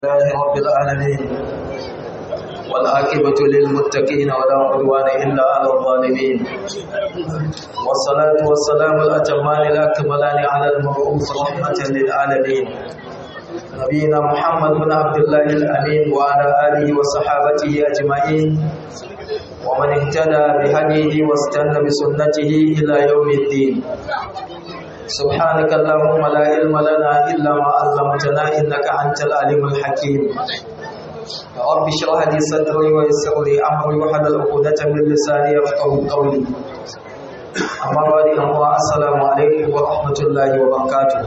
لله رب العالمين والعاقبة للمتقين ولا عدوان إلا على الظالمين والصلاة والسلام الأتمان الأكملان على المبعوث رحمة للعالمين نبينا محمد بن عبد الله الأمين وعلى آله وصحابته أجمعين ومن اهتدى بهديه واستنى بسنته إلى يوم الدين سبحانك اللهم لا علم لنا إلا ما علمتنا إنك أنت العليم الحكيم رب اشرح لي صدري ويسر لي أمري واحلل عقدة من لساني يفقهوا قولي أما بعد أمر السلام عليكم ورحمة الله وبركاته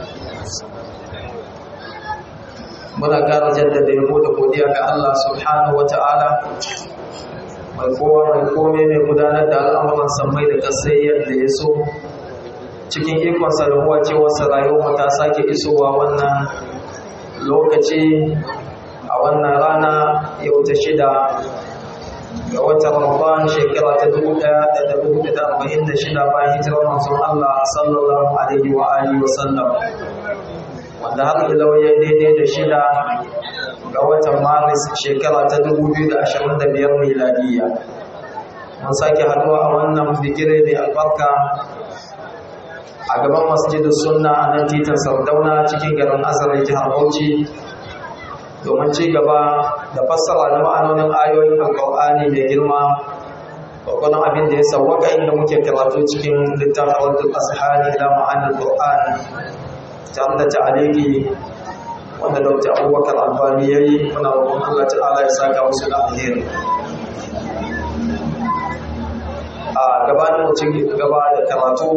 muna ƙara jaddada yabo da godiya ga Allah subhanahu wa ta'ala mai kowa mai kome mai gudanar da al'amuran sammai da kasai yadda ya so cikin ikonsa da kuwa cewarsa rayuwa ta sake isowa wannan lokaci a wannan rana yau ta shida ga watan Ramadan shekara ta dubu ɗaya da da dubu da arba'in da shida bayan hijirar manzon Allah sallallahu alaihi wa alihi wa sallam wanda har ilau ya daidai da shida ga watan Maris shekara ta dubu biyu da ashirin da biyar miladiyya mun sake haɗuwa a wannan bigire mai albarka a gaban masjidin sunna a nan titin sardauna cikin garin asalin jihar bauchi domin ci gaba da fassara na ma'anonin ayoyin alƙur'ani mai girma gwagwadon abin da ya sauwaka inda muke karatu cikin littafin wadda asihani da ma'anin qur'an tare da ta'aliki wanda dr abubakar albani ya yi muna roƙon allah ta'ala ya saka musu da alheri a gabanin mu ci gaba da karatu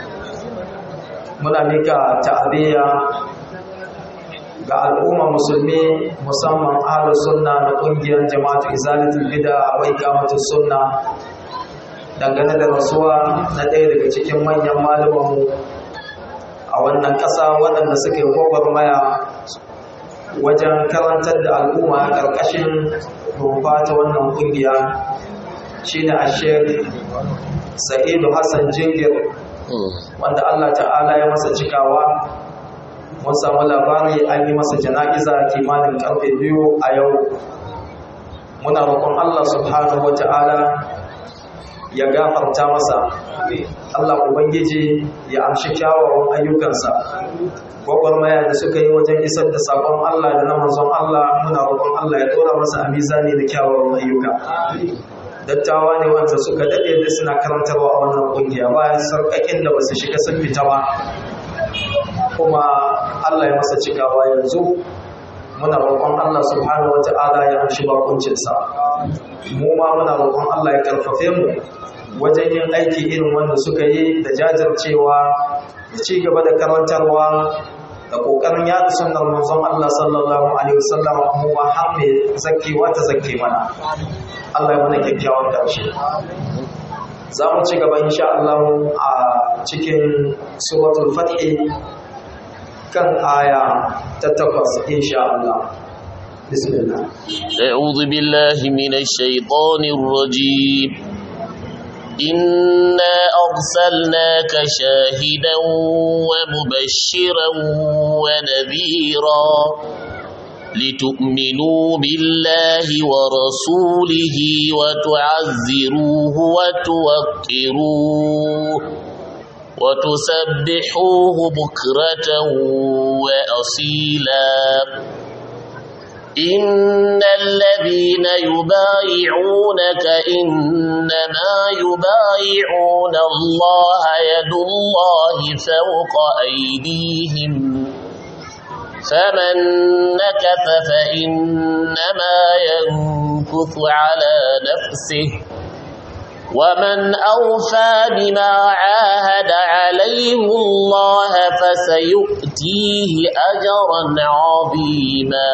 muna mika ta'aziyya ga al'umma musulmi musamman ahlus sunna na kungiyar jama'atu izalatul bid'a wa iqamatus sunna dangane da rasuwa na ɗaya daga cikin manyan malamanmu a wannan ƙasa waɗanda suka yi gwagwarmaya wajen karantar da al'umma a ƙarƙashin rumfa ta wannan kungiya shine ashir sa'idu hassan jingir wanda Allah ta'ala ya masa cikawa mun samu labari an yi masa jana'iza kimanin karfe biyu a yau muna roƙon Allah subhanahu wa ta'ala ya gafarta masa Allah Ubangiji ya amshi kyawawan ayyukansa gwagwarmaya da suka yi wajen isar da saƙon Allah da na manzon Allah muna roƙon Allah ya ɗora masa a mizani da kyawawan ayyuka dattawa ne wanda suka daɗe da suna karantarwa a wannan ƙungiya bayan sarƙaƙin da basu shiga sun fita ba kuma Allah ya masa cikawa yanzu muna roƙon Allah subhanahu wata'ala ya amshi bakuncinsa mu ma muna roƙon Allah ya karfafe mu wajen yin aiki irin wanda suka yi da jajircewa da ci gaba da karantarwa da ƙoƙarin yaɗa sunnar manzon Allah sallallahu alaihi wasallam mu ma har mai zakkewa ta zakke mana Allah ya mana kyakkyawan ƙarshe. Za mu ci gaba insha Allah a cikin suratul Fathi kan aya ta takwas insha Allah. Bismillah. أعوذ بالله من الشيطان الرجيم إنا أرسلناك شاهدا ومبشرا ونذيرا لتؤمنوا بالله ورسوله وتعزروه وتوقروه وتسبحوه بكرة وأصيلا إن الذين يبايعونك إنما يبايعون الله يد الله فوق أيديهم فمن نكث فإنما ينكث على نفسه ومن أوفى بما عاهد عليه الله فسيؤتيه أجرا عظيما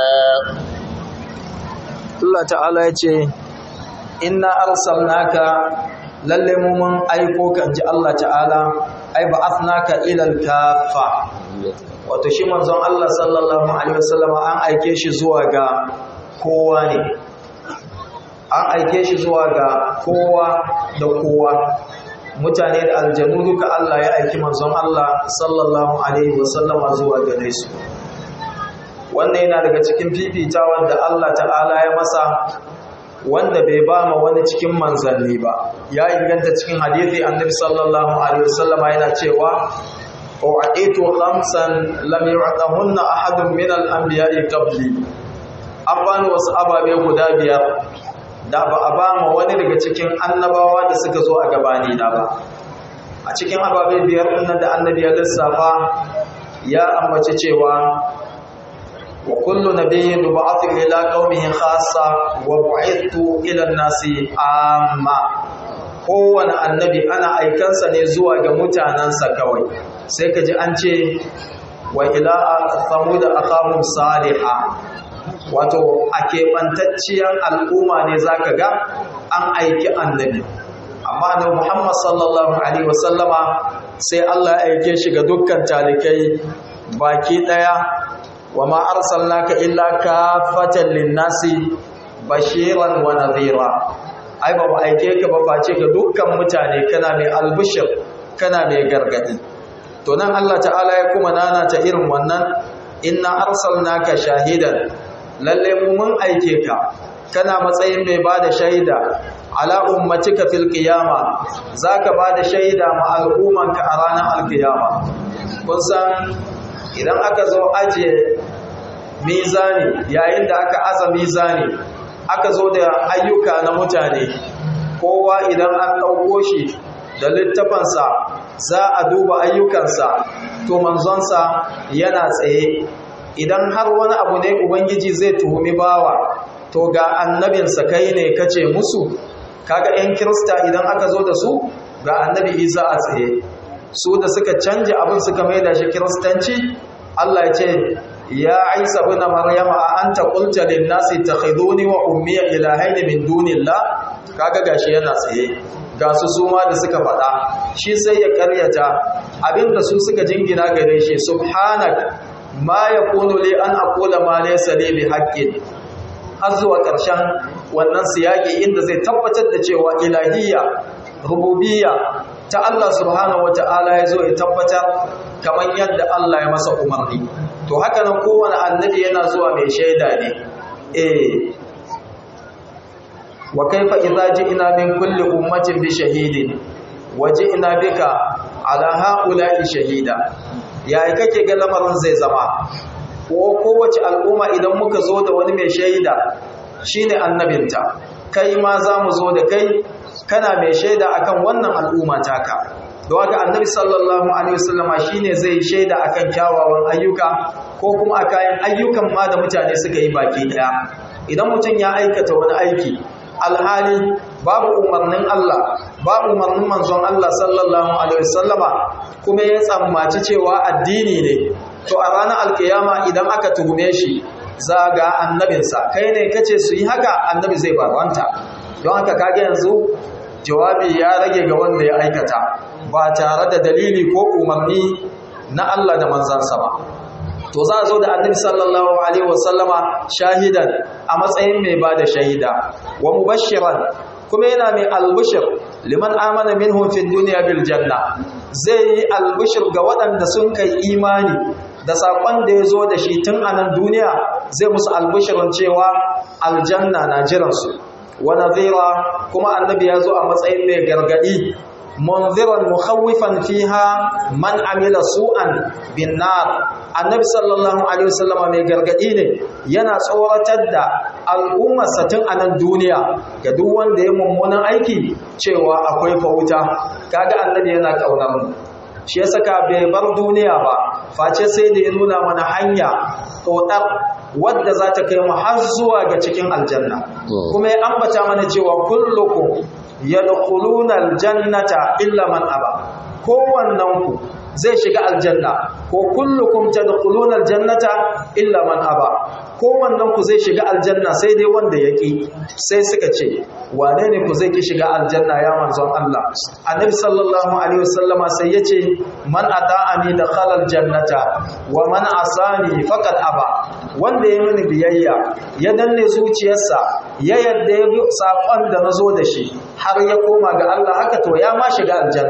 Allah ta'ala ya ce inna arsalnaka lalle mu mun aiko kan ji Allah ta'ala ai ba'athnaka ila al-kaffa wato shi manzon Allah sallallahu alaihi wasallam an aike shi zuwa ga kowa ne an aike shi zuwa ga kowa da kowa mutane da aljanu duka Allah ya aiki manzon Allah sallallahu alaihi wasallam zuwa gare su wannan yana daga cikin fifitawan da Allah ta'ala ya masa wanda bai ba ma wani cikin manzanni ba ya inganta cikin hadithi annabi sallallahu alaihi wasallam yana cewa u'aitu khamsan lam yu'tahunna ahadun min al-anbiya'i qabli an bani wasu ababe guda biyar da ba a ba ma wani daga cikin annabawa da suka zo a gabani na ba a cikin ababe biyar ɗin da annabi ya lissafa ya ambaci cewa wa kullu nabiyyin ba'athu ila qaumihi khassa wa bu'ithu ila an-nasi amma kowane annabi ana aikansa ne zuwa ga mutanansa kawai sai kaji an ce wa ila thamud aqamum salihah wato a keɓantacciyar al'umma ne zaka ga an aiki annabi amma da Muhammad sallallahu alaihi wasallama sai Allah ya aike shi ga dukkan talikai baki daya wa ma arsalnaka illa kafatan linnasi bashiran wa nadhira ai ba mu aike ka ba face ga dukkan mutane kana mai albushir kana mai gargadi to nan Allah ta'ala ya kuma nana ta irin wannan inna arsalnaka shahidan lalle mu mun aike ka kana matsayin mai bada shaida ala ummatika fil qiyama zaka bada shaida ma al'ummanka a ranar alqiyama kun san idan aka zo aje mizani yayin da aka aza mizani aka zo da ayyuka na mutane kowa idan an dauko shi da littafansa za a duba ayyukansa to manzonsa yana tsaye idan har wani abu ne ubangiji zai tuhumi bawa to ga annabinsa kai ne kace musu kaga yan kirista idan aka zo da su ga annabi isa a tsaye su da suka canja abin suka maida shi kiristanci Allah ya ce ya isa ibn maryam a anta qulta lin nasi takhiduni wa ummi ilahaini min dunillah kaga gashi yana tsaye ga su suma da suka faɗa shi sai ya karyata abinda su suka jingina gare shi subhanak ma yakunu li an aqula ma laysa li bihaqqin har zuwa ƙarshen wannan siyaki inda zai tabbatar da cewa ilahiyya rububiyya ta Allah subhanahu wata'ala ya zo ya tabbatar kamar yadda Allah ya masa umarni to haka nan kowane annabi yana zuwa mai shaida ne eh wa kaifa idza ji'na min kulli ummatin bi shahidin wa ji'na bika ala haula'i shahida yayi kake ga lamarin zai zama ko kowace al'umma idan muka zo da wani mai shaida shine annabinta kai ma za mu zo da kai kana mai shaida akan wannan al'umma taka don haka annabi sallallahu alaihi wasallama shine zai shaida akan kyawawan ayyuka ko kuma akan ayyukan ma da mutane suka yi baki daya idan mutum ya aikata wani aiki alhali babu umarnin Allah babu umarnin manzon Allah sallallahu alaihi wasallama kuma ya tsammaci cewa addini ne to a ranar alkiyama idan aka tuhume shi za ga annabinsa kai ne kace su yi haka annabi zai barwanta don haka kage yanzu jawabi ya rage ga wanda ya aikata ba tare da dalili ko umarni na Allah da manzansa ba to za a zo da annabi sallallahu alaihi wasallama shahidan a matsayin mai ba da shahida wa mubashiran kuma yana mai albushir liman amana minhum fi dunya bil janna zai yi albushir ga waɗanda sun kai imani da saƙon da ya zo da shi tun a nan duniya zai musu albushirin cewa aljanna na jiransu wa nadhira kuma annabi ya zo a matsayin mai gargadi munziran mukhawifan fiha man amila su'an bin nar annabi sallallahu alaihi wasallam mai gargadi ne yana tsoratar da al'ummar satin a nan duniya ga duk wanda ya mummunan aiki cewa akwai fauta kaga annabi yana kaunar mu shi ya saka bai bar duniya ba face sai da ya nuna mana hanya tsotsar wadda za ta kai mu har zuwa ga cikin aljanna kuma ya ambata mana cewa kullukum yadkhuluna aljannata illa man aba kowannen ku zai shiga aljanna ko kullukum tadkhuluna aljannata illa man aba kowannen ku zai shiga aljanna sai dai wanda yaki sai suka ce wane ne ku zai ki shiga aljanna ya manzon Allah annabi sallallahu alaihi wasallama sai yace man ata'ani dakhala aljannata wa man asani faqad aba wanda ya mini biyayya ya danne zuciyarsa ya yadda ya bi sakon da nazo da shi har ya koma ga Allah haka to ya ma shiga aljanna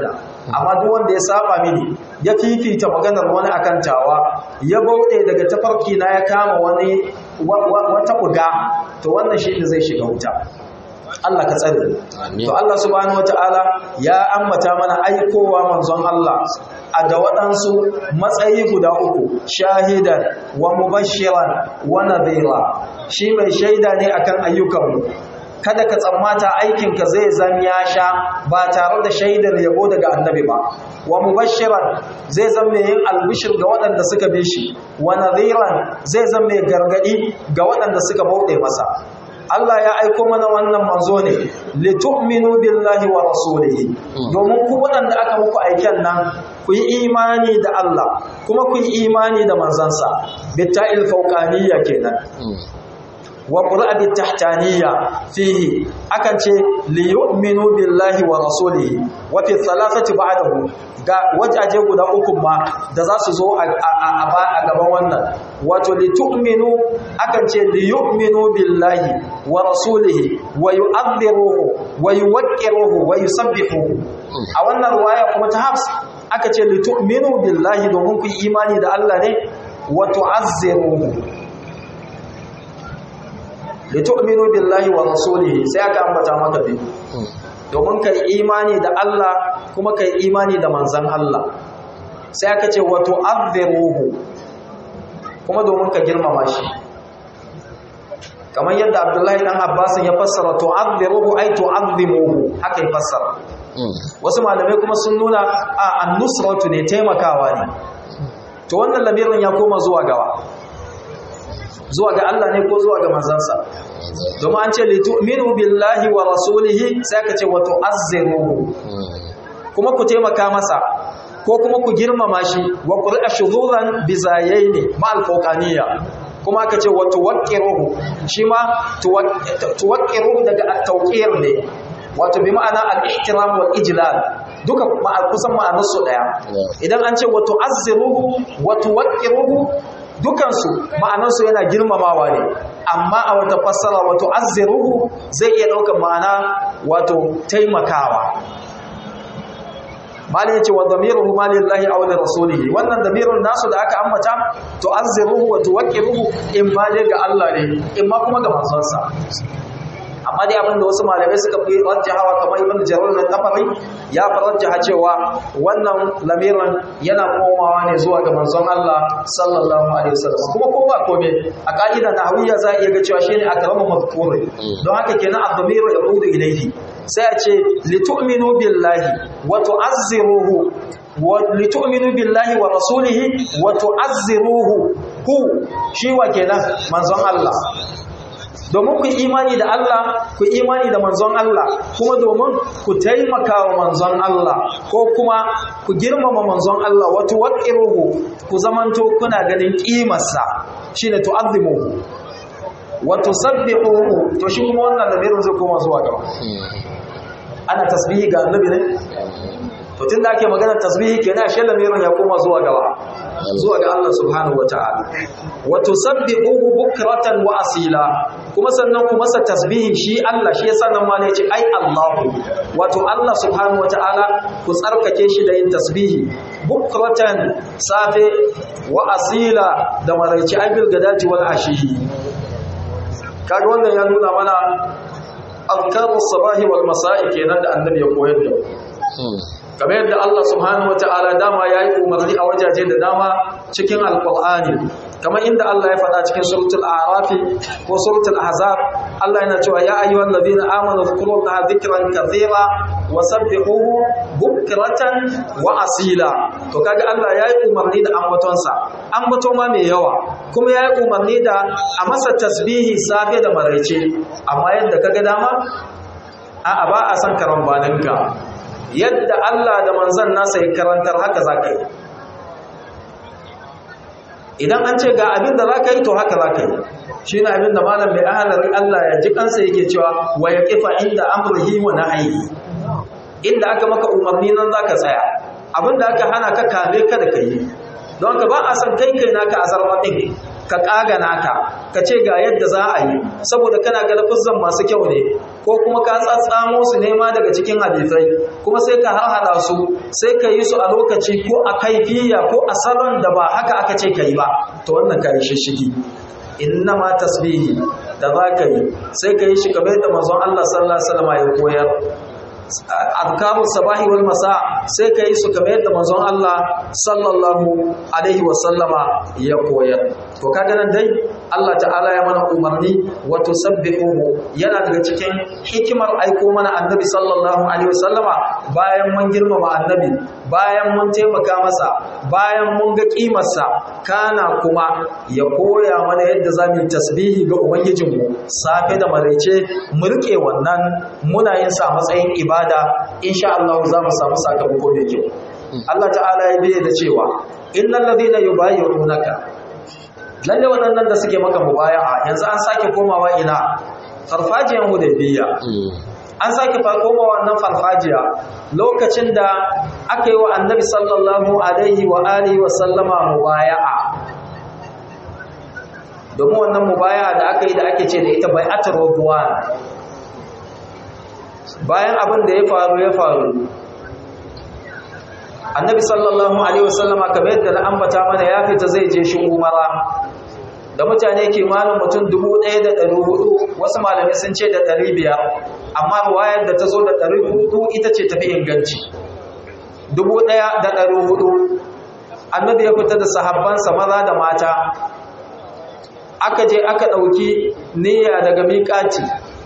amma duk wanda ya saba mini ya fifita maganar wani akan tawa ya bauɗe daga tafarki na ya kama wani wata buga to wannan shi ne zai shiga wuta Allah ka tsare to Allah subhanahu wataala ya ambata mana aikowa manzon Allah a da waɗansu matsayi guda uku shahidan wa mubashiran wa nadhira shi mai shaida ne akan ayyukanmu kada ka tsammata aikinka zai zan ya sha ba tare da shaidar yabo daga annabi ba wa mubashiran zai zan mai yin albishir ga waɗanda suka bi shi wa nadhiran zai zan mai gargadi ga waɗanda suka bauɗe masa Allah ya aiko mana wannan manzo ne litu'minu billahi wa rasulihi domin ku waɗanda aka muku aiken nan ku yi imani da Allah kuma ku yi imani da manzansa bitta'il fawqaniyya kenan wa qur'a tahtaniyya fihi akan ce li yu'minu billahi wa rasulihi wa fi thalathati ba'dahu ga wajaje guda uku ma da za su zo a gaban wannan wato li tu'minu akan ce li yu'minu billahi wa rasulihi wa yu'adhiruhu wa yuwaqqiruhu wa yusabbihuhu a wannan riwaya kuma ta Hafs aka ce li tu'minu billahi domin ku imani da Allah ne wa tu'azziruhu litu'minu billahi wa rasulihi sai aka ambata maka bi domin kai imani da Allah kuma kai imani da manzon Allah sai aka ce wa tu'azziruhu kuma domin ka girmama shi kamar yadda Abdullahi dan Abbas ya fassara tu'azziruhu ay tu'azzimuhu haka ya fassara wasu malamai kuma sun nuna a an-nusratu ne taimakawa ne to wannan lamirin ya koma zuwa gawa zuwa ga Allah ne ko zuwa ga manzansa domin an ce litu'minu billahi wa rasulihi sai ka ce wa tu'azziruhu kuma ku taimaka masa ko kuma ku girmama shi wa qur'a shuzuran bizayaini ma al-fawqaniyya kuma aka ce wa tuwaqqiruhu shi ma tuwaqqiruhu daga at-tawqir ne wato bi ma'ana al-ihtiram wal ijlal duka kusan ma'anar su daya idan an ce wa tu'azziruhu wa tuwaqqiruhu dukansu ma'anarsu yana girmamawa ne amma a wata fassara wato azziruhu zai iya ɗaukar ma'ana wato taimakawa malin yace wa dhamiruhu ma lillahi aw li rasulihi wannan dhamirun nasu da aka ambata to azziruhu wa tuwaqqiruhu in ma dai ga Allah ne in ma kuma ga manzonsa amma dai abin da wasu malamai suka fi rajjahawa kamar ibn jarir na tabari ya fi rajjaha cewa wannan lamirin yana komawa ne zuwa ga manzon Allah sallallahu alaihi wasallam kuma ko ba kome a ka'ida nahawiyya za a iya ga cewa shine akramu mazkur don haka kenan ad-damiru yaqudu ilayhi sai a ce litu'minu billahi wa tu'azziruhu wa litu'minu billahi wa rasulihi wa tu'azziruhu hu shi wa kenan manzon Allah domin ku imani da Allah ku imani da manzon Allah kuma domin ku taimaka wa manzon Allah ko kuma ku girmama manzon Allah wato waqiruhu ku zamanto kuna ganin kimarsa shine tu'azzimuhu wa tusabbihuhu to shi kuma wannan lamirin zai koma zuwa gaba ana tasbihi ga annabi ne to tunda ake magana tasbihi kenan shi lamirin ya koma zuwa gaba zuwa ga Allah subhanahu wataala wa tusabbihuhu bukratan wa asila kuma sannan ku masa tasbihi shi Allah shi yasa nan ma ne ce ai Allah wato Allah subhanahu wataala ku tsarkake shi da yin tasbihi bukratan safe wa asila da maraici abil gadati wal ashihi kaga wannan ya nuna mana azkarus sabahi wal masa'i kenan da annabi ya koyar da kamar yadda Allah subhanahu wata'ala dama ya yi umarni a wajaje da dama cikin alƙur'ani kamar inda Allah ya faɗa cikin suratul a'rafi ko suratul ahzab Allah yana cewa ya ayyuhal ladina amanu dhkurullaha dhikran kathira wa sabbihuhu bukratan wa asila to kaga Allah ya yi umarni da ambatonsa ambato ma mai yawa kuma ya yi umarni da a masa tasbihi safe da maraice amma yadda kaga dama a'a ba a san karambaninka yadda Allah da manzan nasa ya karantar haka za ka yi idan an ce ga abin da za ka yi to haka za ka yi shi ne abin da malam mai ahalarin Allah ya ji kansa yake cewa wa ya kifa inda amurhi wa na'ayi inda aka maka umarni nan za ka tsaya abin da aka hana ka kame ka da ka yi don ka ba a san kai kai naka a zarma ɗin ka kaga naka ka ce ga yadda za a yi saboda kana ga lafuzan masu kyau ne ko kuma ka tsatsamo su nema daga cikin hadisai kuma sai ka harhada su sai ka yi su a lokaci ko a kaifiya ko a salon da ba haka aka ce ka yi ba to wannan ka yi shishigi inna ma tasbihi da za ka yi sai ka yi shi kamar da manzon Allah sallallahu alaihi wasallam ya koyar azkarus sabahi wal masa sai ka yi su kamar yadda manzon Allah sallallahu alaihi wasallama ya koyar to kaga nan dai Allah ta'ala ya mana umarni wa tusabbihuhu yana daga cikin hikimar aiko mana annabi sallallahu alaihi wasallama bayan mun girmama annabi bayan mun taimaka masa bayan mun ga kimarsa kana kuma ya koya mana yadda za mu yi tasbihi ga ubangijinmu safe da maraice mu rike wannan muna yin sa matsayin ibada insha Allah za mu samu sakamako mai kyau Allah ta'ala ya biye da cewa innal ladina yubayyi'unaka lalle waɗannan da suke maka mubaya'a yanzu an sake komawa ina farfajiyan hudaybiya an sake komawa wannan farfajiya lokacin da aka yi wa annabi sallallahu alaihi wa alihi wa sallama mubaya'a domin wannan mubaya'a da aka yi da ake ce da ita bai'atul ridwan bayan abin da ya faru ya faru annabi sallallahu alaihi wasallama kamar yadda na ambata mana ya fita zai je shi umara da mutane kimanin mutum 1400 wasu malamai sun ce da 500 amma ruwayar da ta zo da 400 ita ce tafi inganci 1400 annabi ya fita da sahabbansa maza da mata aka je aka ɗauki niyya daga miƙati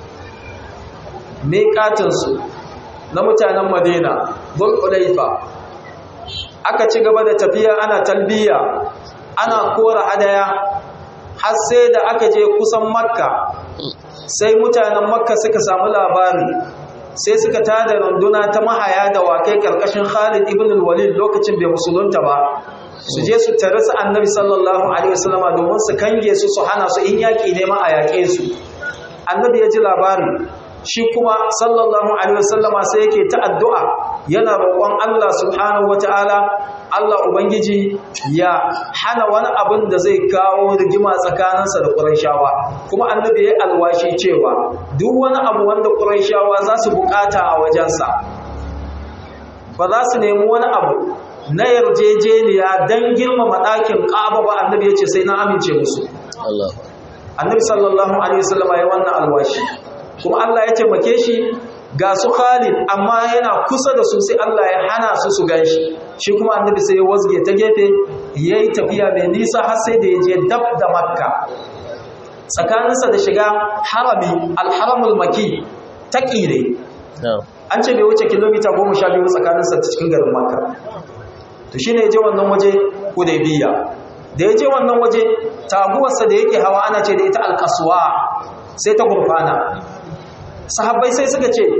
miƙatinsu na mutanen madina zulhulaifa aka ci gaba da tafiya ana talbiya ana kora hadaya har sai da aka je kusan makka sai mutanen makka suka samu labari sai suka tada runduna ta mahaya da wakai karkashin khalid ibn al-walid lokacin bai musulunta ba su je su tare su annabi sallallahu alaihi wasallama domin su kange su su hana su in yaki ne ma a yaƙe su annabi ya ji labari shi kuma sallallahu alaihi wasallama sai yake ta addu'a yana roƙon Allah subhanahu wataala Allah ubangiji ya hana wani abin da zai kawo rigima tsakaninsa da Qurayshawa kuma annabi ya alwashi cewa duk wani abu wanda Qurayshawa za su bukata a wajensa ba za su nemi wani abu na yarjejeniya don girmama ɗakin ƙaba ba annabi ya ce sai na amince musu annabi sallallahu alaihi wasallama ya wannan alwashi kuma Allah ya taimake shi ga su Khalid amma yana kusa da su sai Allah ya hana su su ganshi shi kuma annabi sai ya wasge ta gefe yayi tafiya mai nisa har sai da yaje dab da Makka tsakaninsa da shiga harami al-haramul maki taki ne an ce bai wuce kilomita 12 tsakaninsa da cikin garin Makka to shine yaje wannan waje Hudaybiya da yaje wannan waje taguwarsa da yake hawa ana ce da ita al-qaswa sai ta gurfana sahabbai sai suka ce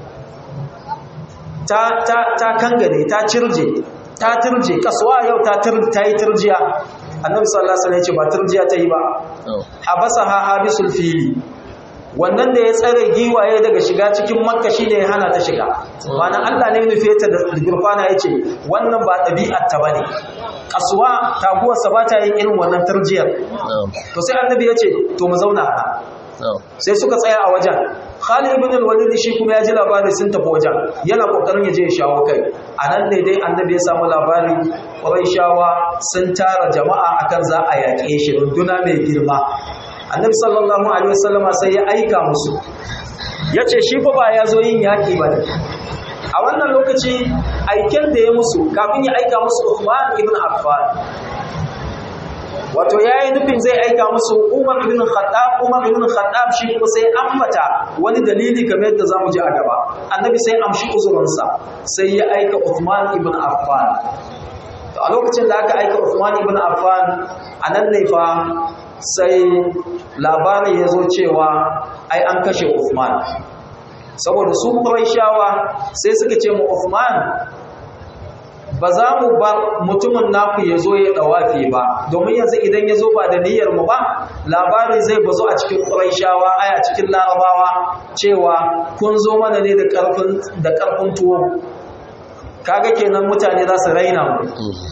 ta ta ta kangare ta cirje ta turje kasuwa yau ta tur ta yi turjiya annabi sallallahu alaihi wasallam ya ce ba turjiya ta yi ba habasaha habisul fili wannan da ya tsare giwaye daga shiga cikin makka shine ya hana ta shiga ma'ana Allah ne nufe ta da gurfana yace wannan ba ɗabi'ar ta bane kasuwa taguwar sa ba ta yin irin wannan turjiyar to sai annabi yace to mu zauna a sai suka tsaya a wajen Khalid ibn al-Walid shi kuma ya ji labari sun tafi wajen yana kokarin ya je ya shawo kai anan ne dai annabi ya samu labari Qurayshawa sun tara jama'a akan za a yaƙe shi runduna mai girma annabi sallallahu alaihi wasallama sai ya aika musu yace shi fa ba ya zo yin yaƙi ba ne a wannan lokaci aiken da ya musu kafin ya aika musu Uthman ibn Affan wato yayi nufin zai aika musu Umar ibn Khattab Umar ibn Khattab shi kuma sai ambata wani dalili kamar yadda zamu ji a gaba annabi sai amshi uzurinsa sai ya aika Uthman ibn Affan to a lokacin da aka aika Uthman ibn Affan anan ne fa sai labarin ya zo cewa ai an kashe Uthman saboda su Qurayshawa sai suka ce mu Uthman ba za mu bar mutumin naku ya zo ya dawafi ba domin yanzu idan ya zo ba da niyyar mu ba labarin zai bazu a cikin Qurayshawa ai a cikin Larabawa cewa kun zo mana ne da karfin da karfin tuwo kaga kenan mutane za su raina mu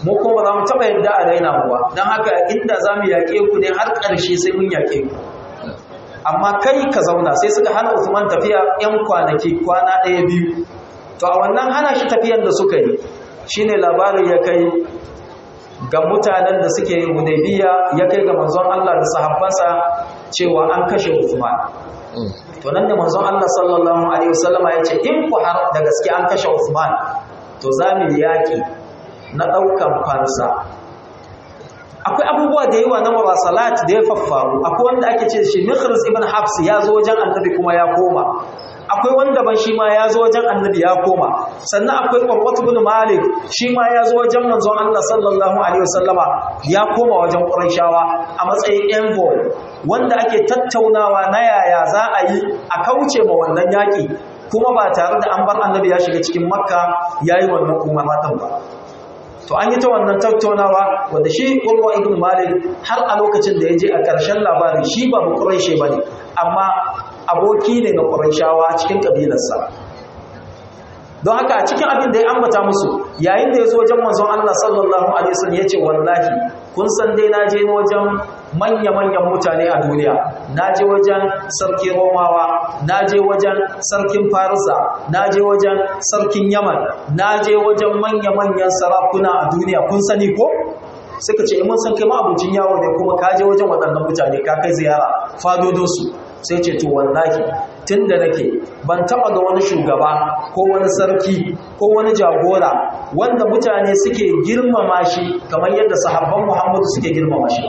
mu kuma ba za mu taɓa yadda a raina mu ba don haka inda za mu yaƙe ku ne har ƙarshe sai mun yaƙe ku amma kai ka zauna sai suka hana Usman tafiya 'yan kwanaki kwana ɗaya biyu to a wannan hana shi tafiyar da suka yi shine labarin ya kai ga mutanen da suke yin hudaybiya ya kai ga manzon Allah da sahabbansa cewa an kashe Usman to nan da manzon Allah sallallahu alaihi wasallama ya ce in ku har da gaske an kashe Usman to za mu yaki na daukan fansa akwai abubuwa da yawa na murasalat da ya faffaru akwai wanda ake ce shi Mikhris ibn Hafs ya zo wajen Annabi kuma ya koma akwai wanda ban shi ma ya zo wajen Annabi ya koma sannan akwai Qurrat ibn Malik shi ma ya zo wajen manzon Allah sallallahu alaihi wasallama ya koma wajen Qurayshawa a matsayin envoy wanda ake tattaunawa na yaya za a yi a kauce ma wannan yaki kuma ba tare da an bar Annabi ya shiga cikin Makka yayi wannan umaratan ba to an yi ta wannan tattaunawa wanda shi Urwa ibn Malik har a lokacin da ya je a ƙarshen labarin shi ba Quraishi bane amma aboki ne na Qurayshawa cikin kabilarsa don haka a cikin abin da ya ambata musu yayin da ya zo wajen manzon Allah sallallahu alaihi wasallam yace wallahi kun san dai na je wajen manya-manyan mutane a duniya na je wajen sarki romawa na je wajen sarkin farisa na je wajen sarkin yaman na je wajen manya-manyan sarakuna a duniya kun sani ko suka ce mun san kai abincin yawo ne kuma ka je wajen waɗannan mutane ka kai ziyara fadodinsu sai ce to wallahi tun da nake ban taɓa ga wani shugaba ko wani sarki ko wani jagora wanda mutane suke girmama shi kamar yadda sahabban muhammadu suke girmama shi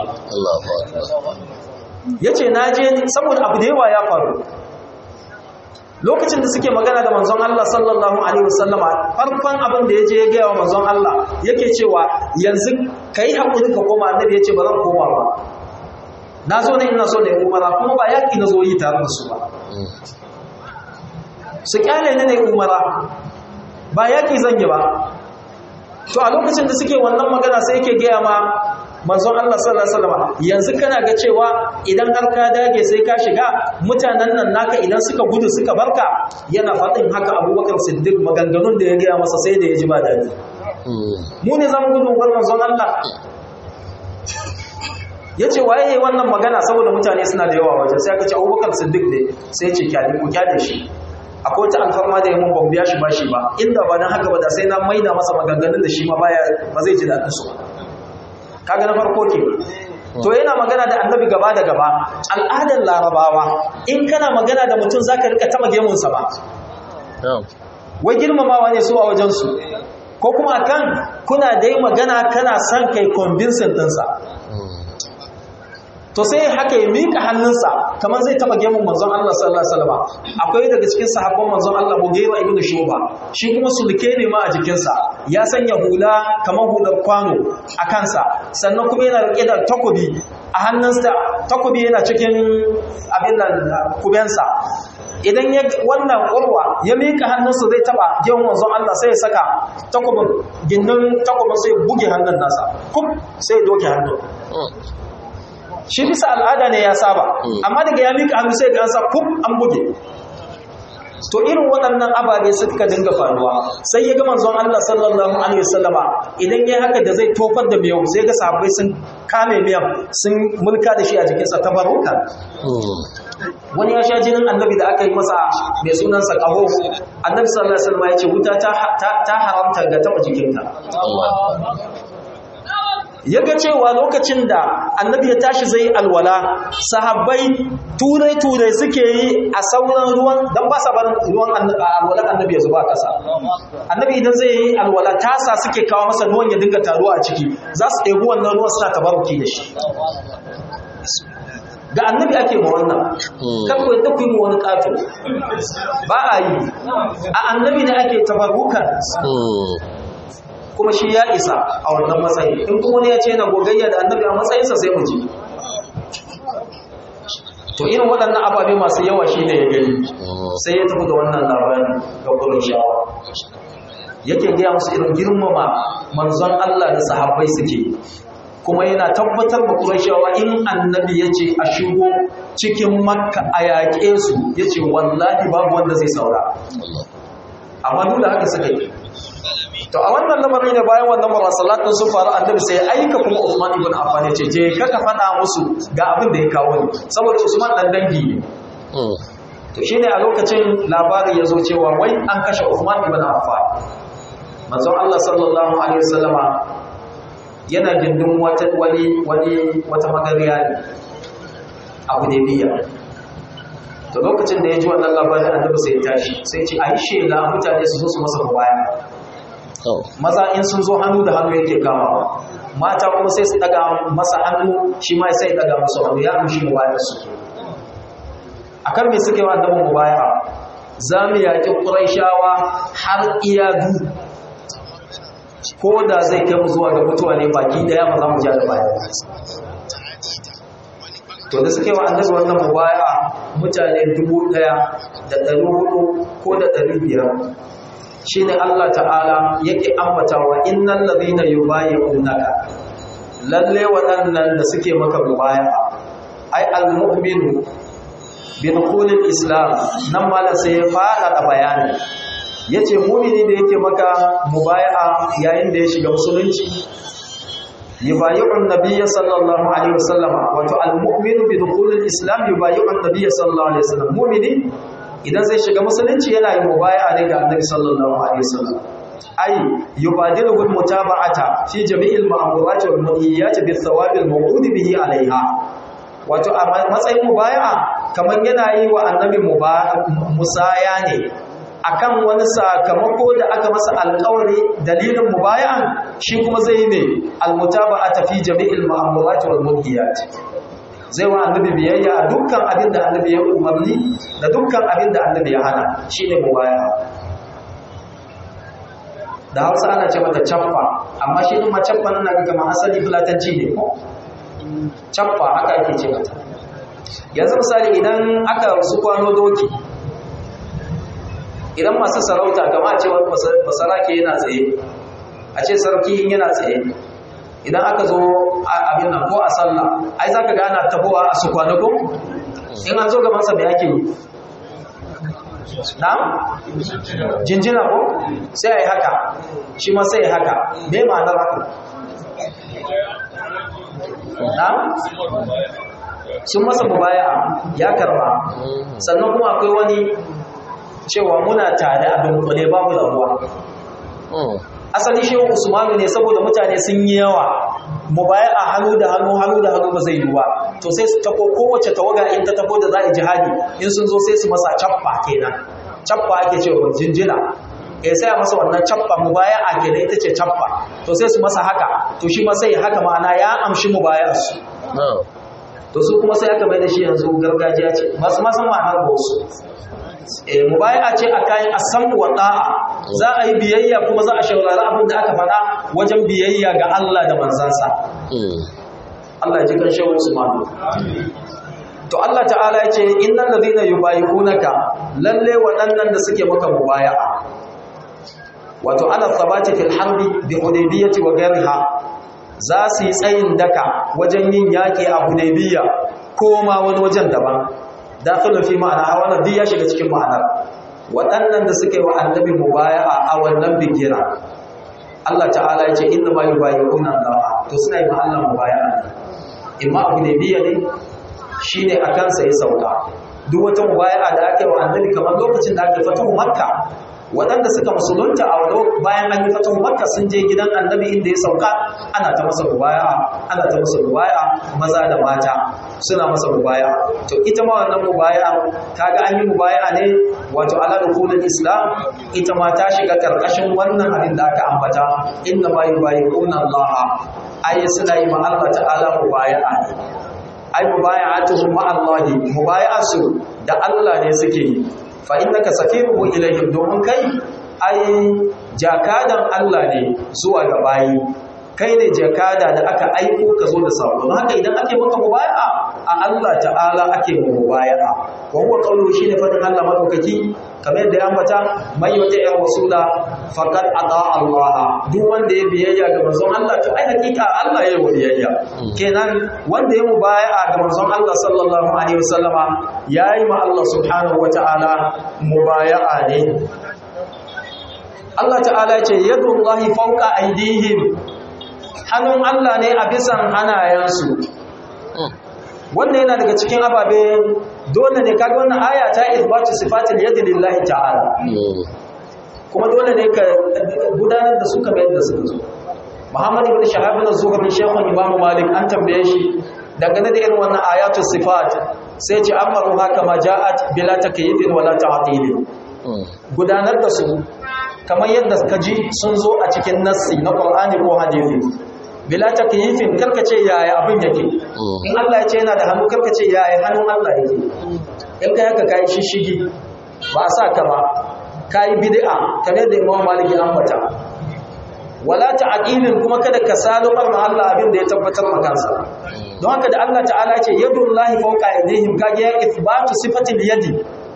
ya ce na je saboda abu da yawa ya faru lokacin da suke magana da manzon Allah sallallahu alaihi wasallama farkon abin da ya je ya gaya wa manzon Allah yake cewa yanzu ka yi haƙuri ka koma annabi ya ce ba zan koma ba na zo ne ina so da ya umara kuma ba yaƙi na zo yi tare da su ba su kyale ne ne umara ba yaƙi zan yi ba to a lokacin da suke wannan magana sai yake gaya ma manzon Allah sallallahu alaihi wasallam yanzu kana ga cewa idan har ka dage sai ka shiga mutanen nan naka idan suka gudu suka barka yana faɗin haka Abubakar Siddiq maganganun da ya gaya masa sai da ya ji ba dadi mu ne zamu gudu bar manzon Allah ya ce waye yi wannan magana saboda mutane suna da yawa wajen sai aka ce abubakar siddiq ne sai ce kyale ku kyale shi akwai wata alfarma da ya mun ban biya shi ba shi ba inda ba dan haka ba da sai na maida masa maganganun da shi ma baya ba zai ji daɗin su kaga na farko ke to yana magana da annabi gaba da gaba al'adar larabawa in kana magana da mutum zaka rika taba gemunsa ba wai girmamawa ne su a wajensu ko kuma kan kuna dai magana kana son kai convincing ɗinsa to sai haka ya mika hannunsa kamar zai taba gemun manzon Allah sallallahu alaihi wasallam akwai daga cikin sahabban manzon Allah Mughira ibn Shuba shi kuma sulke ne ma a jikinsa ya sanya hula kamar hular kwano a kansa sannan kuma yana rike da takobi a hannunsa takobi yana cikin abin nan kubensa idan ya wannan urwa ya mika hannunsa zai taba gemun manzon Allah sai ya saka takobin gindin takobin sai buge hannun nasa kum sai ya doke hannun shi bisa al'ada ne ya saba amma daga ya mika hannu sai ga an sa kuf an buge to irin waɗannan ababe suka dinga faruwa sai ya ga manzon Allah sallallahu alaihi wasallama idan ya haka da zai tofar da miyau sai ga sahabbai sun kame miyan sun mulka da shi a jikinsa ta baruka wani ya sha jinin annabi da aka yi masa mai sunansa ƙaho annabi sallallahu alaihi wasallama ya ce wuta ta haramta ga taɓa jikinka ya ga cewa lokacin da annabi ya tashi zai alwala sahabbai turai-turai suke yi a sauran ruwan don ba sa barin ruwan alwala annabi ya zuba kasa annabi idan zai yi alwala tasa suke kawo masa ruwan ya dinga taruwa a ciki za su ɗebi wannan ruwan suna tabaruki da shi ga annabi ake ma wannan kan ku yadda ku yi wani ƙato ba a yi a annabi ne ake tabarukan kuma shi ya isa a wannan matsayi in kuma wani ya ce yana gogayya da annabi a matsayinsa sai mu ji to irin waɗannan ababe masu yawa shi ne ya gani sai ya tafi da wannan labarin ga kurin shawa yake gaya musu irin girmama manzon Allah da sahabbai suke kuma yana tabbatar da Qurayshawa in annabi yace a shigo cikin Makka a yaƙe su yace wallahi babu wanda zai saura amma duk da haka suka yi to a wannan lamarin ne bayan wannan marasalat din sun faru annabi sai aika kuma Usman ibn Affan ya ce je ka ka faɗa musu ga abin da ya kawo ni saboda Usman dan dangi ne to shine a lokacin labari ya zo cewa wai an kashe Usman ibn Affan manzon Allah sallallahu alaihi wasallama yana gindin wata wani wani wata magariya ne a Hudaybiya to lokacin da ya ji wannan labarin annabi sai ya tashi sai ya ce ayi shela mutane su zo su masa baya maza in sun zo hannu da hannu yake kamawa mata kuma sai su daga masa hannu shi ma sai daga musu hannu ya amshi mu bayan su akan me suke wa annabi mu baya za mu yaƙi ƙuraishawa har iyadu ko da zai kai mu zuwa ga mutuwa ne baki daya ba za mu ja da baya to da suke wa annabi wannan mubaya mutane dubu daya da ɗari hudu ko da ɗari biyar shine Allah ta'ala yake ambata wa innal ladhina yubayyi'unaka lalle waɗannan da suke maka mubaya ai al-mu'minu bi dukhulil islam nan mala sai ya fara da bayani yace mu'mini da yake maka mubaya'a yayin da ya shiga musulunci yubayi'un nabiyya sallallahu alaihi wasallam wato al-mu'minu bi dukhulil islam yubayi'un nabiyya sallallahu alaihi wasallam mu'mini idan zai shiga musulunci yana yin mubaya'a ne ga annabi sallallahu alaihi wasallam ay yubadilu bil mutaba'ata fi jami'il ma'murat wal manhiyat bi thawabil maw'ud bihi alaiha wato a matsayin mubaya'a kamar yana yi wa annabi musaya ne akan wani sakamako da aka masa alƙawari dalilin mubaya'an shi kuma zai ne almutaba'ata fi jami'il ma'murat wal manhiyat zai wa annabi biyayya a dukkan abin da annabi ya umarni da dukkan abin da annabi ya hana shi ne mubaya da hausa ana ce mata cappa amma shi ɗin ma cappa nuna ga kama asali fulatanci ne ko cappa haka ake ce mata yanzu misali idan aka su kwano doki idan masu sarauta kama a ce wani masarake yana tsaye a ce sarki yana tsaye idan aka zo abin nan ko a sallah ai zaka ga ana tabowa a su kwanako in an zo gaban sa me ake yi na'am jinjina ko sai ai haka shi ma sai ai haka me ma'anar haka na'am sun masa mubaya ya karba sannan kuma akwai wani cewa muna tare a dunkule babu rabuwa asali shehu usmanu ne saboda mutane sun yi yawa mu baya a hannu da hannu hannu da hannu ba zai yi ba to sai su tako kowace tawaga in ta tako da za a jihadi in sun zo sai su masa cappa kenan cappa ake cewa jinjina eh sai a masa wannan cappa mu baya a kenan ita ce cappa to sai su masa haka to shi ma sai haka ma'ana ya amshi mu bayar su to su kuma sai aka bai da shi yanzu gargajiya ce masu ma san ma'anar ba wasu e mubaya ce a kayan asan wa da'a za a yi biyayya kuma za a shaurari abin da aka faɗa wajen biyayya ga Allah da manzansa Allah ya ji kan shehu Usman to Allah ta'ala ya ce innal ladina yubayi'unaka lalle waɗannan da suke maka mubaya'a wato ana thabati fil harbi bi hudaybiyati wa ghayriha za su yi tsayin daka wajen yin yaƙi a hudaybiya ko ma wani wajen daban dakhilun fi ma'ana wannan duk ya shiga cikin ma'anar waɗannan da suka yi wa annabi mubaya'a a wannan bigira Allah ta'ala ya ce inna ma yubayi'una Allah to suna yi ma Allah mubaya'a ne imma abu ne biya ne shine a kansa ya sauka duk wata mubaya'a da aka yi wa annabi kamar lokacin da aka fatahu makka waɗanda suka musulunta a wani bayan an yi fatahu makka sun je gidan annabi inda ya sauka ana ta masa mubaya'a ana ta masa mubaya'a maza da mata suna masa mubaya'a to ita ma wannan mubaya'a kaga an yi mubaya'a ne wato ala rukunin islam ita ma ta shiga karkashin wannan abin da aka ambata inna ma yubayi'una Allah ai suna yi ma Allah ta'ala mubaya'a ne ai mubaya'atuhum ma Allah mubaya'atu da Allah ne suke yi fa innaka safiruhu ilayhim domin kai ai jakadan Allah ne zuwa ga bayi kai ne jakada da aka aiko ka zo da sako don haka idan ake maka mubaya'a a Allah ta'ala ake mubaya'a wa huwa qawlu shine fadin Allah madaukaki kamar yadda ya ambata man yuti ya rasula faqad ata Allah duk wanda ya biyayya ga manzon Allah to ai hakika Allah ya yi biyayya kenan wanda ya mubaya'a ga manzon Allah sallallahu alaihi wasallama yayi ma Allah subhanahu wata'ala mubaya'a ne Allah ta'ala ce yadullahi fawqa aydihim hannun Allah ne a bisan hanayensu wannan yana daga cikin ababe dole ne kaga wannan aya ta isbatu sifatil yadi lillahi ta'ala kuma dole ne ka gudanar da su kamar yadda suka zo Muhammad ibn Shahab bin Zuhri shaykhun Imam Malik an tambaye shi dangane da irin wannan ayatu sifat sai ce amaru haka ma ja'at bila takyifin wala ta'til gudanar da su kamar yadda ka ji sun zo a cikin nassi na Qur'ani ko hadisi bila takyifin karkace yaya abin yake in Allah ya ce yana da hannu karkace yaya hannun Allah yake in kai haka kai shishigi ba a sa ka ba kai bid'a kamar da Imam Malik ya ambata wala ta'qilin kuma kada ka salumar ma Allah abin da ya tabbatar maka kansa don haka da Allah ta'ala ce yadullahi fawqa aydihim kage ya ithbatu sifatil yadi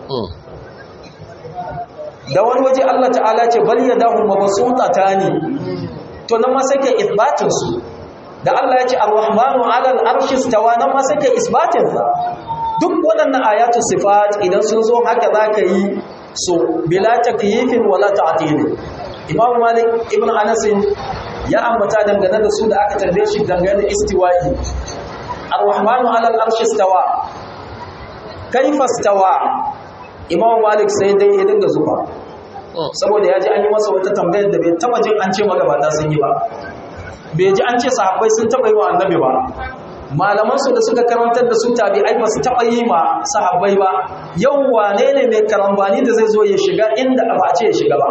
da wani waje Allah ta'ala ce bal yadahu mabsutatani to nan ma sai kai ithbatin su da Allah ya ce ar-rahmanu 'ala al-arshi istawa nan ma sai kai isbatin sa duk waɗannan ayatu sifat idan sun zo haka zaka yi so bila takyifin wala ta'tilin Imam Malik ibn Anas ya ambata dangane da su da aka tambaye shi dangane da istiwa'i Ar-Rahmanu 'ala al-arshi istawa kaifa istawa Imam Malik sai dai ya dinga zuba saboda ya ji an yi masa wata tambayar da bai taba jin an ce magabata sun yi ba bai ji an ce sahabbai sun taba yi wa annabi ba malaman su da suka karantar da su tabi'ai ba su taba yi ma sahabbai ba yau wane ne mai karambani da zai zo ya shiga inda ba a ce ya shiga ba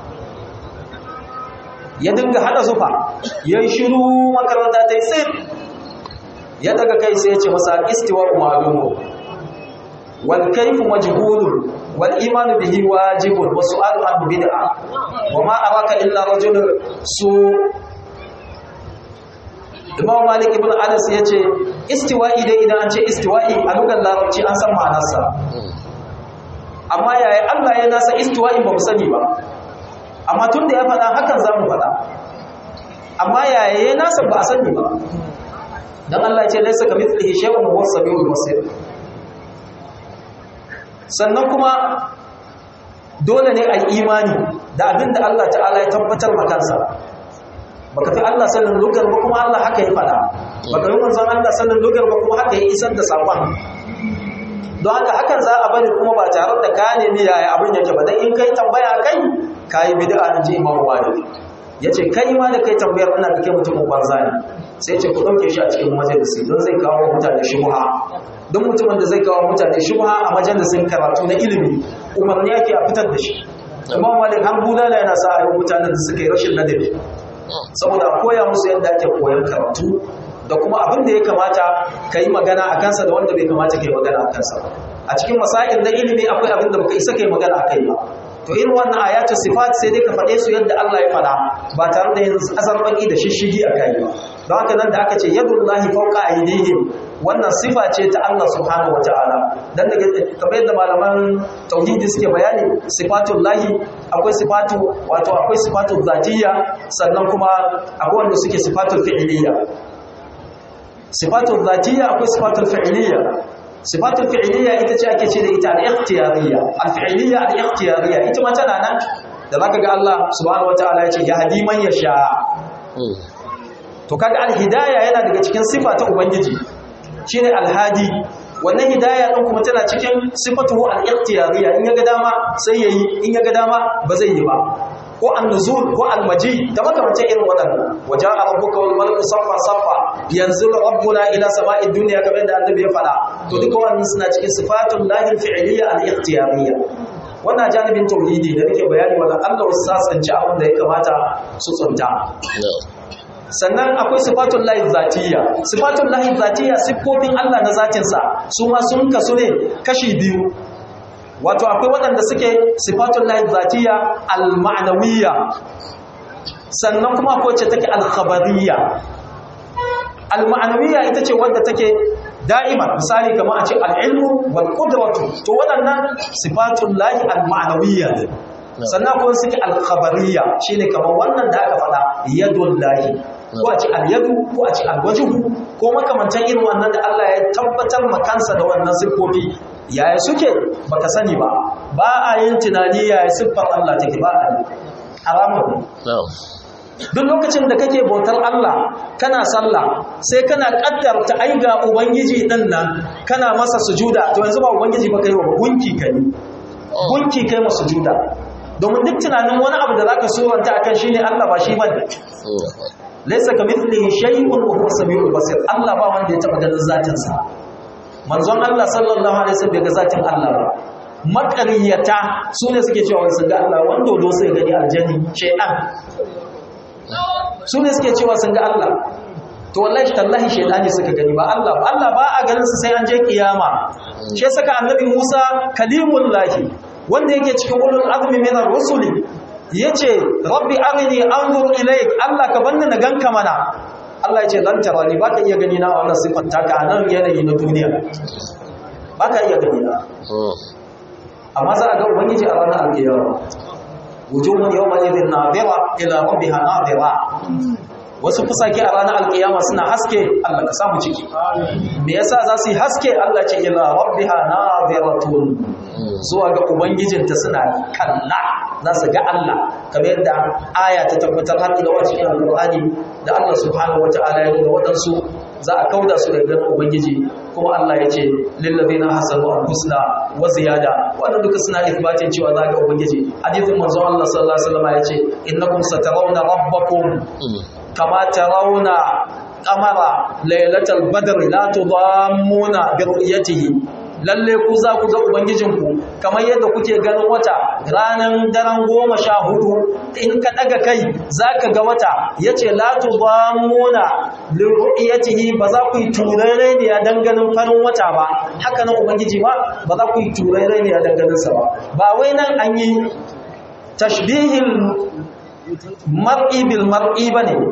ya dinga hada zufa ya yi shiru makaranta ta yi sai ya daga kai sai ya ce masa istiwa umarumu wal kaifu majhulun wal imanu bihi wajibun wa su'alu an bid'a wa ma araka illa rajulun su Imam Malik ibn Anas ya ce istiwa'i dai idan an ce istiwa'i a lugar larabci an san ma'anarsa amma yaya Allah ya nasa istiwa'i ba mu sani ba amma tun da ya faɗa hakan za mu faɗa amma yaya nasa ba a sani ba don Allah ce laisa ka mithlihi shay'un wa huwa samiul basir sannan kuma dole ne a imani da abin da Allah ta'ala ya tabbatar ma kansa baka fi Allah sanin lugar ba kuma Allah haka ya faɗa baka yi manzon Allah sanin lugar ba kuma haka ya isar da saƙon don haka hakan za a bari kuma ba tare da ka nemi yaya abin yake ba dan in kai tambaya kai kayi bid'a in ji Imam Malik yace kai ma da kai tambayar ina da kai mutumin banza ne sai ce ku dauke shi a cikin majalisi don zai kawo mutane shubha don mutumin da zai kawo mutane shubha a majalisin karatu na ilimi umarni yake a fitar da shi Imam Malik har bulala yana sa ayi mutanen da suka yi rashin ladabi saboda a koya musu yadda ake koyon karatu da kuma abin da ya kamata ka yi magana a kansa da wanda bai kamata ka yi magana a kansa a cikin masa'il na ilimi akwai abin da baka isa ka yi magana a kai ba to irin wannan ayatu sifat sai dai ka faɗe su yadda Allah ya faɗa ba tare da yin azarbaki da shishigi a kai ba don haka nan da aka ce yadullahi fawqa aydihim wannan sifa ce ta Allah subhanahu wataala dan daga kamar yadda malaman tauhidi suke bayani sifatul lahi akwai sifatu wato akwai sifatul zatiyya sannan kuma akwai wanda suke sifatul fi'liyya sifatul zatiyya akwai sifatul fi'liyya sifatul fi'liyya ita ce ake ce da ita al-ikhtiyariyya al-fi'liyya al-ikhtiyariyya ita ma tana nan da zaka ga Allah subhanahu wataala ya ce ya hadi man yasha to kaga al-hidayah yana daga cikin sifa ta ubangiji shine al-hadi wannan hidayah din kuma tana cikin sifatuhu al-ikhtiyariyya in yaga dama sai yayi in yaga dama ba zai yi ba ko an-nuzul ko al-maji da makamantan irin waɗannan waja'a rabbuka wal malaku saffa saffa yanzilu rabbuna ila sama'id dunya kamar da annabi ya faɗa to duka wannan suna cikin sifatul lahi fi'liyya al-ikhtiyariyya wannan janibin tauhidi da nake bayani wannan Allah wasu sasanci abin da ya kamata su tsunta sannan akwai sifatun lahi zatiyya sifatun lahi zatiyya siffofin Allah na zatinsa su ma sun kasu ne kashi biyu wato akwai waɗanda suke sifatun lahi zatiyya al-ma'nawiyya sannan kuma akwai ce take al-khabariyya al-ma'nawiyya ita ce wadda take da'ima misali kamar a ce al-ilmu wal qudratu to waɗannan sifatun lahi al-ma'nawiyya ne sannan kuma suke al-khabariyya shine kamar wannan da aka faɗa yadul lahi ko a ce al-yadu ko a ce al-wajhu ko makamantan irin wannan da Allah ya tabbatar ma kansa da wannan siffofi yaya suke baka sani ba ba a yin tunani yaya siffar Allah take ba a yi haramun duk lokacin da kake bautar Allah kana sallah sai kana kaddarta ai ga ubangiji din nan kana masa sujuda to yanzu ba ubangiji ba kai wa gunki kai gunki kai masa sujuda domin duk tunanin wani abu da zaka suranta akan shine Allah ba shi bane laysa kamithlihi shay'un wa huwa samiul basir Allah ba wanda ya taba ganin zatin sa manzon Allah sallallahu alaihi wasallam bai ga zatin Allah ba makariyata su ne suke cewa sun ga Allah wanda do sai gani aljanni shay'an su ne suke cewa sun ga Allah to wallahi tallahi shaydani suka gani ba Allah ba Allah ba a ganin su sai an je kiyama shi saka annabi Musa kalimullahi wanda yake cikin ulul azmi min ar-rusuli yace rabbi arini anzur ilayk Allah ka banni na ganka mana Allah yace lan tarani baka iya gani na wannan sifar taka a nan yanayi na duniya baka iya gani na amma za a ga ubangiji a ranar alkiyama wujuhun yawma idhin nadira ila rabbiha nadira wasu fusake a ranar alkiyama suna haske Allah ka samu ciki me yasa za su yi haske Allah ce ila rabbiha nadiratun zuwa ga ubangijinta suna kalla za su ga Allah kamar yadda aya ta tabbatar har ila cikin alqur'ani da Allah subhanahu wataala ya nuna wadansu za a kauda su daga ganin ubangiji kuma Allah ya ce lillazina hasanu al-husna wa ziyada wannan duka suna isbatin cewa za ga ubangiji hadisin manzo Allah sallallahu alaihi wasallam ya ce innakum satarawna rabbakum kama tarawna qamara laylatal badr la tudammuna bi ru'yatihi lalle ku za ku ga ubangijinku kamar yadda kuke ganin wata ranar daren goma sha hudu in ka daga kai za ka ga wata ya ce latu ba muna liru'iyatihi ba za ku yi turare ne a danganin farin wata ba haka nan ubangiji ba ba za ku yi turare ne a danganinsa ba ba wai nan an yi tashbihin mar'i bil mar'i ba ne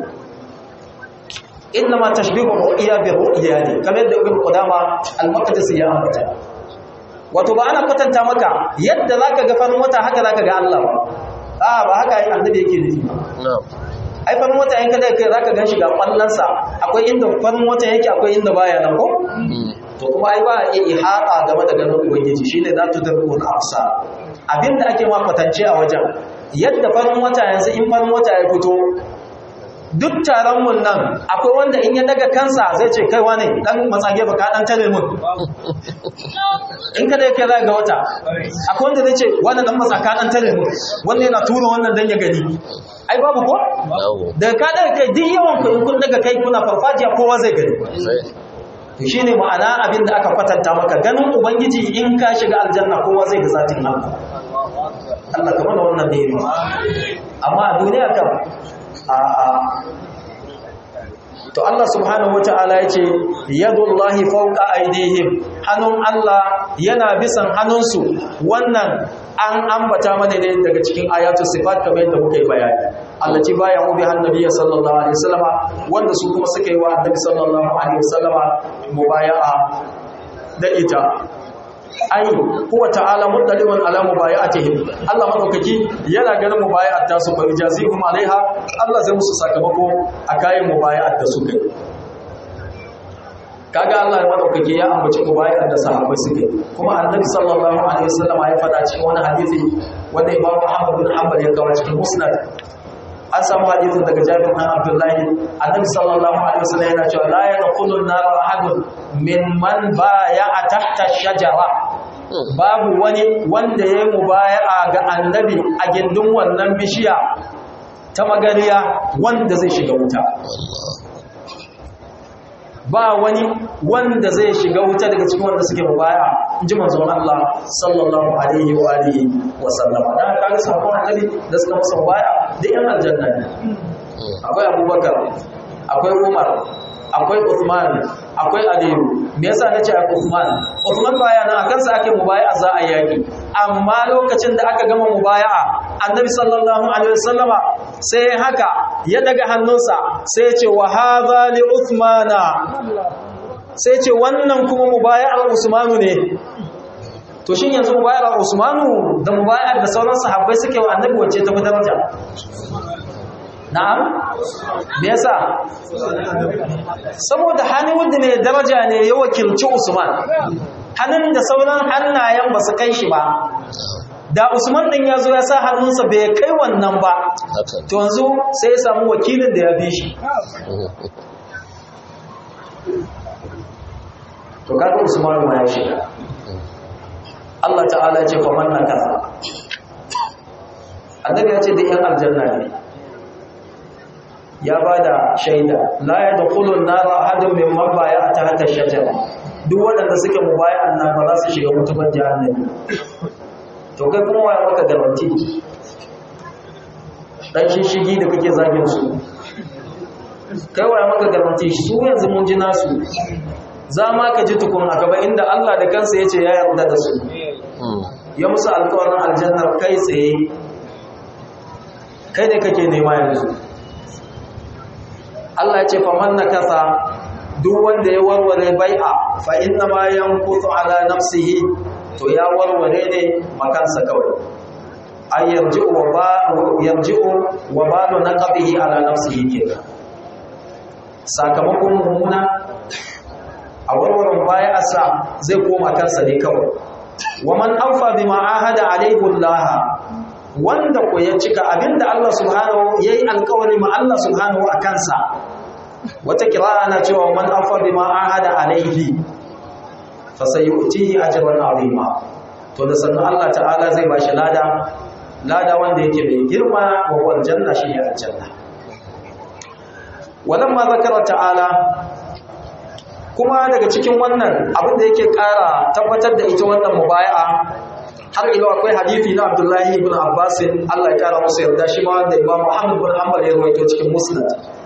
innama tashbihu ru'ya bi ru'ya ne kamar da ibn qudama al-maqdisi ya ambata wato ba ana kwatanta maka yadda zaka ga farin wata haka zaka ga Allah ba a ba haka ai annabi yake nufi ai farin wata in kada kai zaka ganshi ga kwallansa akwai inda farin wata yake akwai inda baya nan ko to kuma ai ba iya ihata game da ganin ubangiji shine za tu darbu na afsa abinda ake ma kwatance a wajen yadda farin wata yanzu in farin wata ya fito duk taron mun nan akwai wanda in ya daga kansa zai ce kai wane dan matsage baka dan tare mun in kada yake za ga wata akwai wanda zai ce wannan dan matsaka dan tare mun wanda yana tura wannan dan ya gani ai babu ko daga ka daga kai duk yawan ku in kun daga kai kuna farfajiya kowa zai gani to shine ma'ana abin da aka kwatanta maka ganin ubangiji in ka shiga aljanna kowa zai ga zatin Allah Allah kamar wannan ne amma a duniya kam a'a to Allah subhanahu wata'ala yace yadullahi fawqa aydihim hannun Allah yana bisan hannunsu wannan an ambata mana ne daga cikin ayatu sifat kamar yadda muka yi bayani Allah ci baya mu bi annabi sallallahu alaihi wasallama wanda su kuma suka yi wa annabi sallallahu alaihi wasallama mubaya'a da ita ai huwa ta'ala muddaliman ala mubayatihim Allah madaukaki yana ganin mubayat ta su fa ijazihum alaiha Allah zai musu sakamako a kayan mubayat da suka yi kaga Allah madaukaki ya ambaci mubayat da sahabbai suke kuma annabi sallallahu alaihi wasallam ya faɗa cikin wani hadisi wanda Imam Ahmad bin Hanbal ya kawo cikin Musnad an samu hadisin daga Jabir bin Abdullah annabi sallallahu alaihi wasallam yana cewa la yadkhulu an-nar ahadun min man baya'a tahta shajara babu wani wanda ya yi mubaya'a ga annabi a gindin wannan bishiya ta magariya wanda zai shiga wuta ba wani wanda zai shiga wuta daga cikin wanda suke mubaya in ji manzon Allah sallallahu alaihi wa alihi wa sallama dan kaga sabon annabi da suka masa mubaya da yan aljanna ne akwai Abubakar akwai Umar akwai Uthman akwai Aliyu me yasa nace akwai Uthman Uthman baya nan akan sa ake mubaya'a za a yaki amma lokacin da aka gama mubaya'a Annabi sallallahu alaihi wasallama sai haka ya daga hannunsa sai ya ce wa hadha li Uthmana sai ce wannan kuma mubaya'ar Usmanu ne to shin yanzu mubaya'ar Usmanu da mubaya'ar da sauran sahabbai suke wa Annabi wacce ta fi daraja na'am me yasa saboda hannun wanda mai daraja ne ya wakilci Usman hannun da sauran hannayen ba su kai shi ba da usman din ya zo ya sa hannunsa bai kai wannan ba haka to yanzu sai ya samu wakilin da ya bi shi to kaga usman ma ya shiga Allah ta'ala ya ce fa man nakasa annabi ya ce da yan aljanna ne ya bada shaida la yadkhulun nar ahadun mimman baya ta hata shajara duk waɗanda suke mubaya'an nan ba za su shiga mutuban jahannami to kai kuma waya maka garanti dan shishigi da kake zagin su kai waya maka garanti su yanzu mun ji nasu za ma ka ji tukun a gaba inda Allah da kansa ya ce ya yarda da su ya musu alkawarin aljannar kai tsaye kai da kake nema yanzu Allah ya ce faman na kasa duk wanda ya warware bai'a fa inna ma yanqutu ala nafsihi to ya warware ne makansa kawai ay yarji'u wa ba yarji'u wa balu naqbihi ala nafsihi kenan sakamakon mummuna a warwarin baya asa zai koma kansa ne kawai wa man awfa bima ahada alayhi Allah wanda ko ya cika abinda Allah subhanahu yayi alƙawari ma Allah subhanahu a kansa wata kira'a na cewa man awfa bima ahada alayhi fa sayu'tihi ajran azima to da sannan Allah ta'ala zai bashi lada lada wanda yake mai girma wa wal janna shi ya aljanna walamma zakara ta'ala kuma daga cikin wannan abin da yake ƙara tabbatar da ita wannan mubaya'a har ilo akwai hadisi na Abdullahi ibn Abbas Allah ya kara masa yarda shi ma wanda Imam Muhammad ibn Hanbal ya rawaito cikin Musnad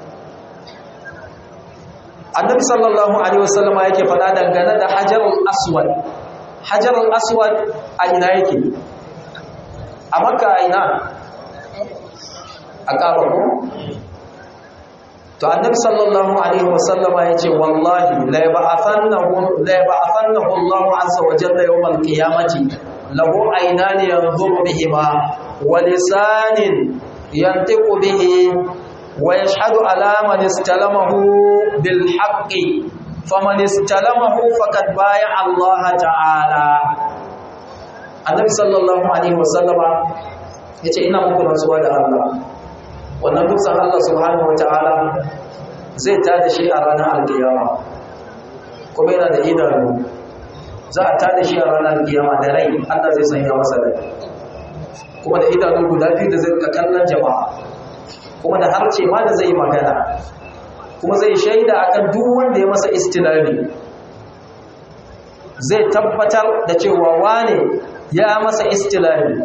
Annabi sallallahu alaihi wasallama yake faɗa dangane da Hajarul Aswad Hajarul Aswad a ina yake a Makka a ina a Kaaba ko to annabi sallallahu alaihi wasallama yace wallahi la yab'athannahu la yab'athannahu Allahu azza wa jalla yawm al-qiyamati lahu aynani yanzuru bihima wa lisanin yantiqu bihi wa yashhadu ala man istalamahu bil haqqi faman istalamahu faqad baya Allah ta'ala annabi sallallahu alaihi wasallama yace ina muku rantsuwa da Allah wannan dutsen Allah subhanahu wata'ala zai tada shi a ranar alkiyama kuma yana da idanu za a tada shi a ranar alkiyama da rai Allah zai sanya masa rai kuma da idanu guda biyu da zai ga kallon jama'a kuma da harce ma da zai magana kuma zai shaida akan duk wanda ya masa istilami zai tabbatar da cewa wane ya masa istilami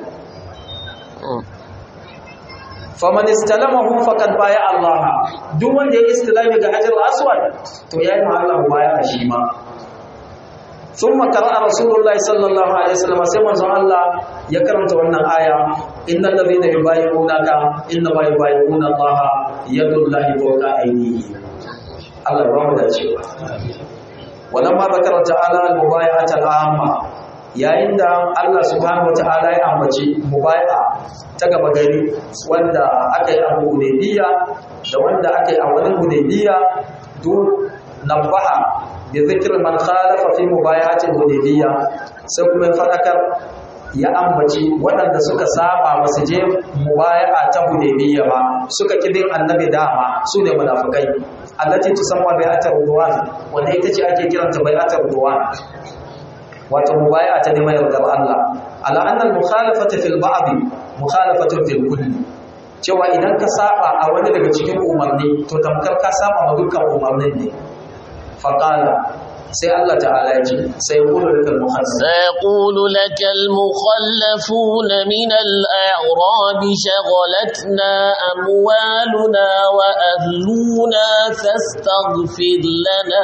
faman istalamahu faqad baya Allah duk wanda ya istilami ga hajar aswad to yayi ma Allah baya a shi ma thumma qara'a rasulullahi sallallahu alaihi wasallam sai manzon Allah ya karanta wannan aya innal ladhina yubayyi'unaka innama yubayyi'una Allah yadullahi fawqa aydihim Allah ya rahmu da cewa walamma zakara ta'ala al-mubayyi'ata al-amma yayin da Allah subhanahu wata'ala ya ambaci mubai'a ta gaba gari wanda aka yi a Hudaybiya da wanda aka yi a wani Hudaybiya duk nabaha bi zikr man khalafa fi mubayati Hudaybiya sai kuma ya fadakar ya ambaci waɗanda suka saba masu je mubaya'a ta Hudaybiya ba suka kidin annabi dama su ne munafikai allati tusamma bai'atar ridwan wanda ita ce ake kiranta bai'atar ridwan wato mubaya ta neman yardar Allah ala annal mukhalafata fil ba'd mukhalafatun fil kulli cewa idan ka saba a wani daga cikin umarni to tamkar ka saba ma dukkan umarnin ne faqala sai Allah ta'ala ya ce sai yaqulu lakal mukhallaf سيقول لك المخلفون من الأعراب شغلتنا أموالنا وأهلنا فاستغفر لنا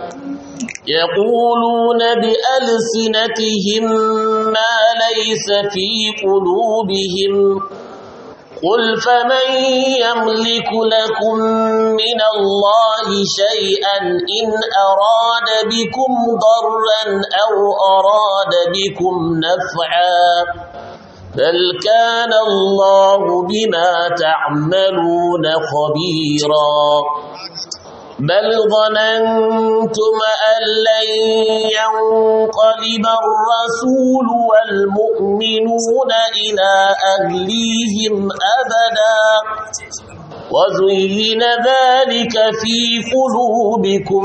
يقولون بألسنتهم ما ليس في قلوبهم قل فمن يملك لكم من الله شيئا إن أراد بكم ضرا أو أراد بكم نفعا بل كان الله بما تعملون خبيرا بل ظننتم أن لن ينقلب الرسول والمؤمنون إلى أهليهم أبدا وزين ذلك في قلوبكم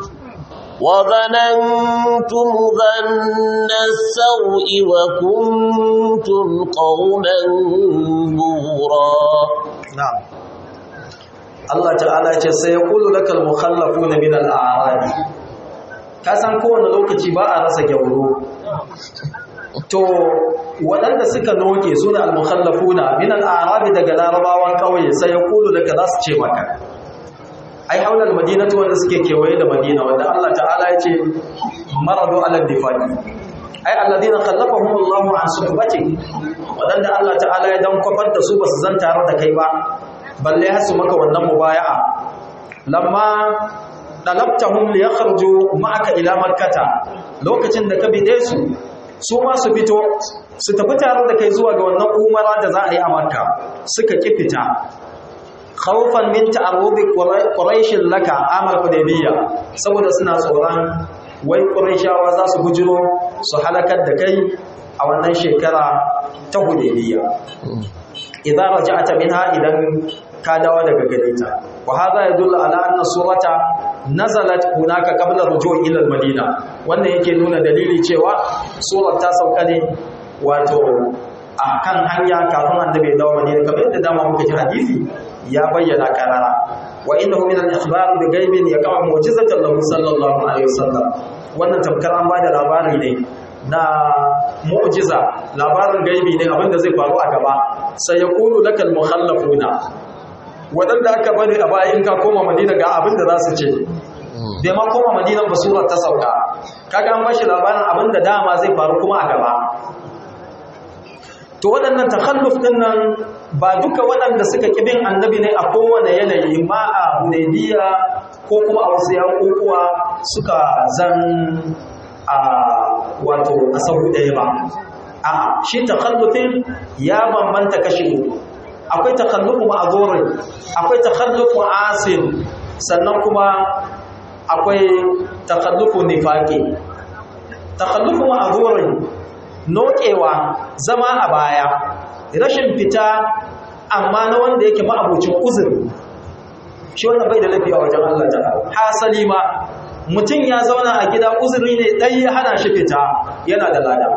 وظننتم ظن السوء وكنتم قوما بورا na'am Allah ta'ala ce sai ya kulu lakal mukhallafuna min al-a'rab ka san kowane lokaci ba a rasa gyauro to waɗanda suka noke su ne al-mukhallafuna min al-a'rab daga larabawan kauye sai ya kulu laka za su ce maka ai haulal madinatu wanda suke kewaye da madina wanda Allah ta'ala ya ce maradu ala difaqi ai alladina khallafahum Allahu an suhbati wadanda Allah ta'ala ya dan kwafar da su basu zan tare da kai ba balle har su maka wannan mubaya'a lamma dalabtahum li yakhruju ma'aka ila makkata lokacin da ka bide su su ma su fito su tafi tare da kai zuwa ga wannan umara da za a yi a makka suka ki fita khawfan min ta'arrudi quraish laka amal hudaybiyya saboda suna tsoron wai quraishawa za su bujiro su halakar da kai a wannan shekara ta hudaybiyya idan raja'ata minha idan ka dawo daga gare ta wa hadha yadullu ala anna surata nazalat hunaka qabla ruju' ila al-madina wannan yake nuna dalili cewa surar ta sauka ne wato a kan hanya kafin annabi ya dawo madina kamar yadda dama muka ji hadisi ya bayyana karara wa innahu min al-ikhbar bi ghaibin yaqa'u mu'jizatan lahu sallallahu alaihi wasallam wannan tamkar an bada labari ne na mu'jiza labarin gaibi ne abinda zai faru a gaba sai ya kulu lakal mukhallafuna wadanda aka bari a baya in ka koma madina ga abinda za su ce bai ma koma madina ba surar ta sauka kaga an bashi labarin abinda dama zai faru kuma a gaba to waɗannan takhalluf din nan ba duka waɗanda suka ƙi bin annabi ne a kowane yanayi ma a hudaybiya ko kuma a wasu yankukuwa suka zan a wato a sahu ɗaya ba a shi takhallufin ya bambanta kashi uku akwai takhallufu ma'azurin akwai takhallufu asin sannan kuma akwai takhallufu nifaqi takhallufu ma'azurin nokewa zama a baya rashin fita amma na wanda yake ma'abucin uzuri shi wannan bai da lafiya wajen Allah ta'ala hasali ma mutum ya zauna a gida uzuri ne ɗai ya hana shi fita yana da lada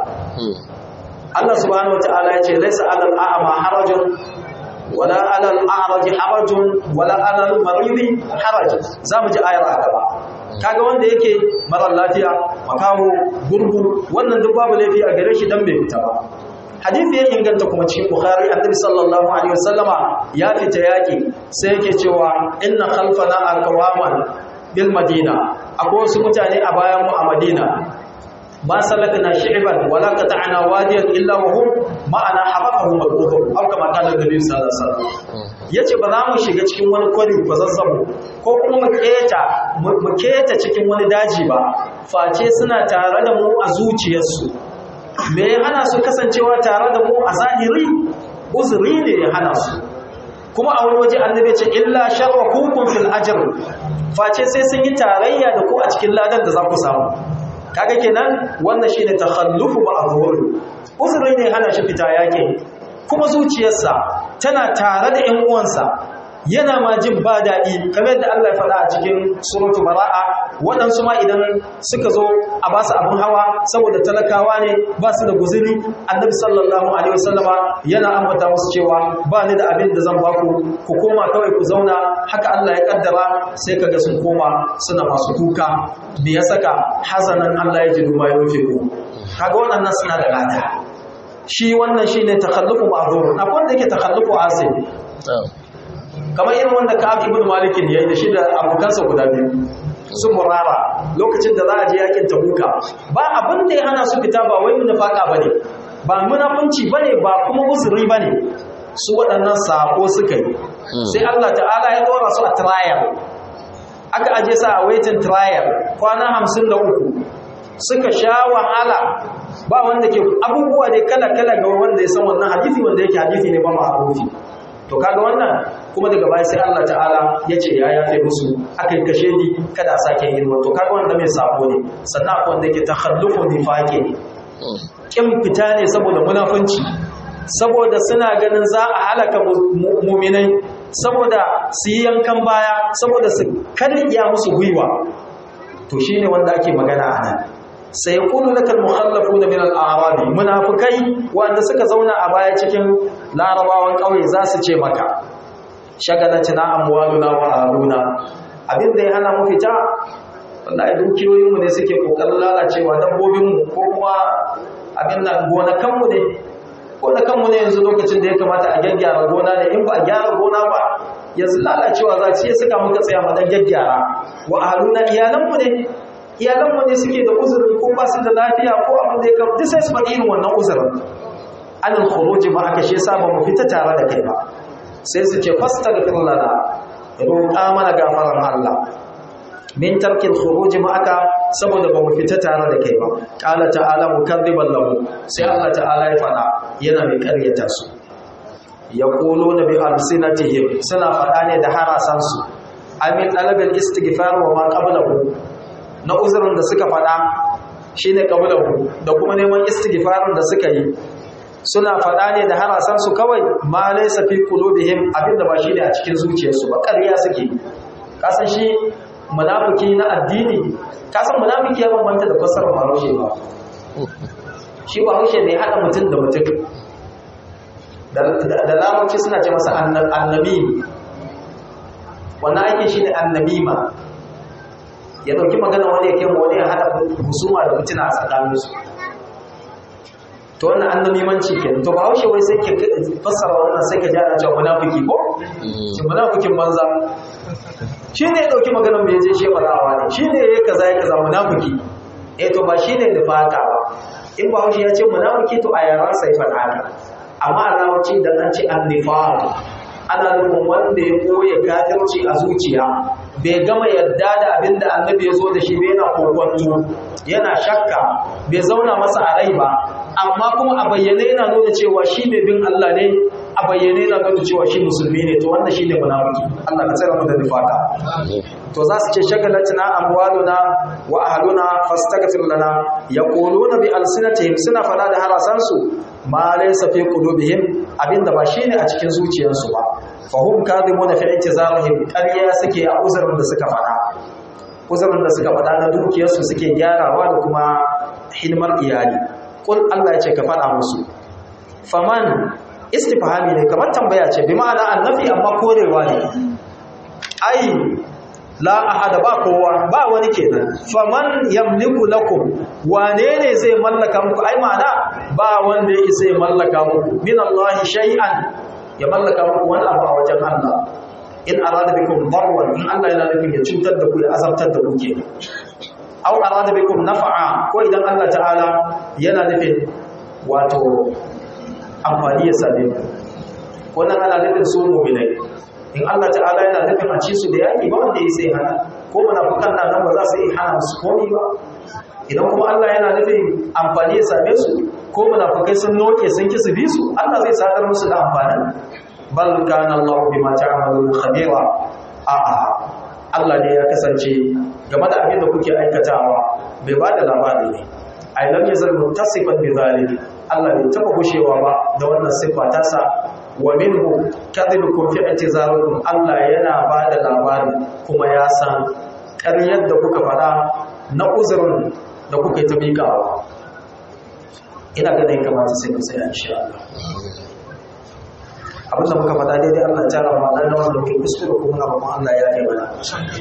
Allah subhanahu wata'ala ya ce laisa alal a'ama harajun wala alal a'raji harajun wala alal maridi harajun za mu ji ayar a gaba kaga wanda yake marar lafiya makaho gurgu wannan duk babu laifi a gare shi dan bai fita ba hadisi ya inganta kuma cikin bukhari annabi sallallahu alaihi wasallama ya fita yaki sai yake cewa inna khalfana aqwaman bil madina akwai wasu mutane a bayan mu a madina ma salakna shi'ban wala qata'na wadiyan illa wa hum ma'ana habaqahum al-udhur aw kama qala nabi sallallahu alaihi wasallam yace ba za mu shiga cikin wani kwari ko zazzabo ko kuma mu keta mu keta cikin wani daji ba face suna tare da mu a zuciyarsu me ya hana su kasancewa tare da mu a zahiri uzuri ne ya hana su kuma a wani waje annabi ce illa sharrakukum fil ajr face sai sun yi tarayya da ku a cikin ladan da za ku samu kaga kenan wannan shine takhallufu ma'zur uzuri ne hana shi fita yake kuma zuciyarsa tana tare da ƴan uwansa yana ma jin ba daɗi kamar yadda Allah ya faɗa a cikin suratu bara'a waɗansu ma idan suka zo a ba su abin hawa saboda talakawa ne ba su da guzuri annabi sallallahu alaihi wasallama yana ambata musu cewa ba ni da abin da zan ba ku ku koma kawai ku zauna haka Allah ya kaddara sai kaga sun koma suna masu kuka me ya saka hazanan Allah ya ji duma ya rufe ku kaga waɗannan suna da lada shi wannan shine takhallufu ma'zur akwai wanda yake takhallufu asib kamar irin wanda Ka'ab ibn Malik yayi da shi da abokansa guda biyu su murara lokacin da za a je yakin Tabuka ba abin da ya hana su fita ba wai munafaka bane ba munafunci bane ba kuma uzuri bane su waɗannan sako suka yi sai Allah ta'ala ya dora su a trial aka aje sa a waiting trial kwana 53 suka sha wahala ba wanda ke abubuwa dai kala kala ga wanda ya san wannan hadisi wanda yake hadisi ne ba ma'rufi to kaga wannan kuma daga baya sai Allah ta'ala ya ce ya yafe musu aka yi kashe ni kada a sake yin to kaga wanda mai sabo ne sannan akwai wanda yake takhallufu nifaqi kin fita ne saboda munafunci saboda suna ganin za a halaka muminai saboda su yi yankan baya saboda su karya musu gwiwa to shine wanda ake magana a nan sai ya kulu lakal mukhallafu da min al-arabi munafikai wanda suka zauna a baya cikin larabawan kauye za su ce maka shagalatina amwaluna wa aluna abin da ya hana mu fita wallahi dukiyoyinmu ne suke kokarin lalacewa dabbobinmu ko kuma abin nan gonakanmu ne gonakanmu ne yanzu lokacin da ya kamata a gyaggyara gona ne in ba a gyara gona ba yanzu lalacewa za ce suka muka tsaya mu dan gyaggyara wa ahluna iyalanmu ne iyalanmu ne suke da uzurin ko ba su da lafiya ko abin da ya kama duk sai su faɗi irin wannan uzurin anil khuruji ba aka shi yasa ba mu fita tare da kai ba sai su ce fastaghfir lana roƙa mana gafaran Allah min tarkil khuruji ma'aka saboda ba mu fita tare da kai ba qala ta'ala mukadziban lahu sai Allah ta'ala ya fada yana mai karyata su yaquluna bi alsinatihim suna fada ne da harasan su amin talabil istighfar wa ma qablahu na uzurin da suka fada shine qablahu da kuma neman istighfarin da suka yi suna fada ne da harasan su kawai ma laysa fi qulubihim abinda ba shine a cikin zuciyarsu ba ƙarya suke kasan shi munafiki na addini kasan munafiki ya bambanta da fasarar bahaushe ba shi bahaushe ne haɗa mutum da mutum da lamarci suna ce masa annabi wannan aikin shi ne annabima ya ɗauki magana wani ya kema wani ya haɗa husuma da mutuna a tsakaninsu to wannan annabimanci ke to bahaushe wai sai ke fassara wannan sai ka ji ana cewa munafiki ko shi munafikin banza shi ne ya ɗauki maganar mai je shefa da'awa ne shi ne ya yi kaza ya kaza munafiki eh to ba shi ne da fata ba in ba haushi ya ce munafiki to a yaran sai faɗa haka amma a larabci da an ce annifar ana nufin wanda ya koya kafirci a zuciya bai gama yadda da abin da annabi ya zo da shi bai yana kokwanto yana shakka bai zauna masa a rai ba amma kuma a bayyane yana nuna cewa shi mai bin Allah ne a bayyane yana nuna cewa shi musulmi ne to wannan shine munafiki Allah ka tsare mu da nifaka to za su ce shagalatina amwaluna wa ahluna fastaghfir lana yaquluna bi alsinatihim suna fada da harasan su ma laysa fi qulubihim abinda ba shine a cikin zuciyarsu ba fahum kadhibuna fi i'tizarihim ƙarya suke a uzurin da suka fada uzurin da suka fada na dukiyarsu suke gyarawa da kuma hidimar iyali kul Allah ya ce ka fada musu faman istifhami ne kamar tambaya ce bi ma'ana annafi amma korewa ne ai la ahada ba kowa ba wani kenan faman yamliku lakum wane ne zai mallaka muku ai ma'ana ba wanda yake zai mallaka muku min Allah shay'an ya mallaka muku wani abu a wajen Allah in arada bikum darwan in Allah yana nufin ya cutar da ku ya azabtar da ku kenan aw arada bikum naf'a ko idan Allah ta'ala yana nufin wato amfani ya same ku wannan ana nufin su mu'minai in Allah ta'ala yana nufin a ci su da yaki ba wanda ya sai hana ko munafikan nan nan ba za su yi hana su komai ba idan kuma Allah yana nufin amfani ya same su ko munafikai sun noke sun ki su bi su Allah zai sadar musu da amfani bal kana Allah bima ta'malun khabira a'a Allah ne ya kasance game da abin da kuke aikatawa bai ba da labari ne ai lam yazal muttasifan bi zalik Allah bai taba gushewa ba da wannan siffa ta sa wa minhu kadhibukum fi i'tizarukum Allah yana ba da labari kuma ya san ƙaryar da kuka faɗa na uzurin da kuka yi ta miƙawa ina ganin kamata sai ku tsaya insha Allah abin da muka faɗa daidai Allah ya tara ma dan wanda muke kuskure kuma na roƙon Allah ya yi mana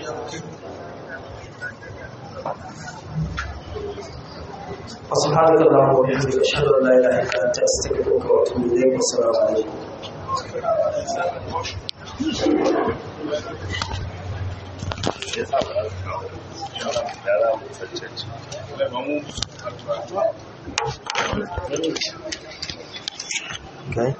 سبحانك اللهم وبحمدك اشهد ان لا اله الا انت استغفرك واتوب اليك والسلام عليكم Okay.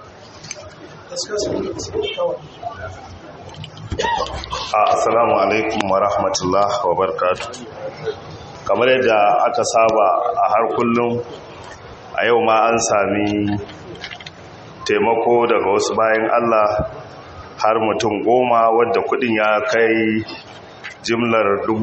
Assalamu alaikum wa rahmatullah wa barakatuh. kamar yadda aka saba a har kullum a yau ma an sami taimako daga wasu bayan Allah har mutum goma wadda kudin ya kai jimlar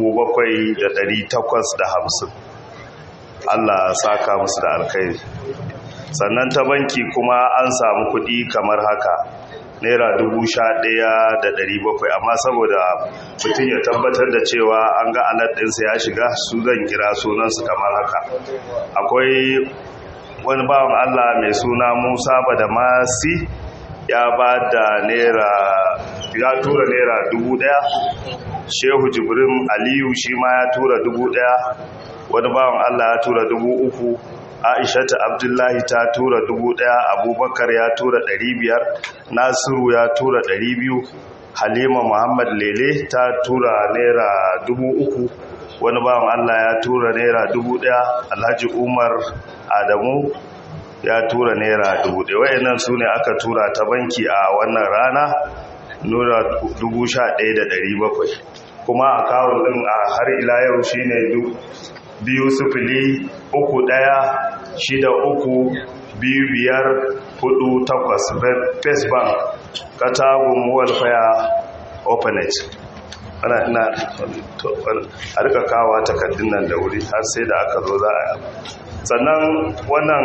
hamsin. Allah saka musu da alkhairi sannan ta banki kuma an samu kudi kamar haka naira bakwai, amma saboda mutum ya tabbatar da cewa an ga alat ɗinsa ya shiga su zan kira sunansu kamar haka akwai wani bawan Allah mai suna Musa Badamasi ya ba da naira ya tura naira dubu ɗaya shehu jibrin aliyu shi ma ya tura dubu ɗaya wani bawan Allah ya tura dubu uku aishata abdullahi ta tura dubu ɗaya abubakar ya tura ɗari biyar nasiru ya tura ɗari biyu halima muhammad lele ta tura naira dubu uku wani bawan allah ya tura naira dubu ɗaya alhaji umar adamu ya tura naira dubu ɗaya wayannan su ne aka tura ta banki a wannan rana nura dubu sha ɗaya da ɗari bakwai kuma a kawun ɗin a har ila yau shine biyu sufili uku ɗaya shida uku biyu biyar hudu takwas first bank katagun welfare openet ana ina a rika kawa takardun nan da wuri har sai da aka zo za a sannan wannan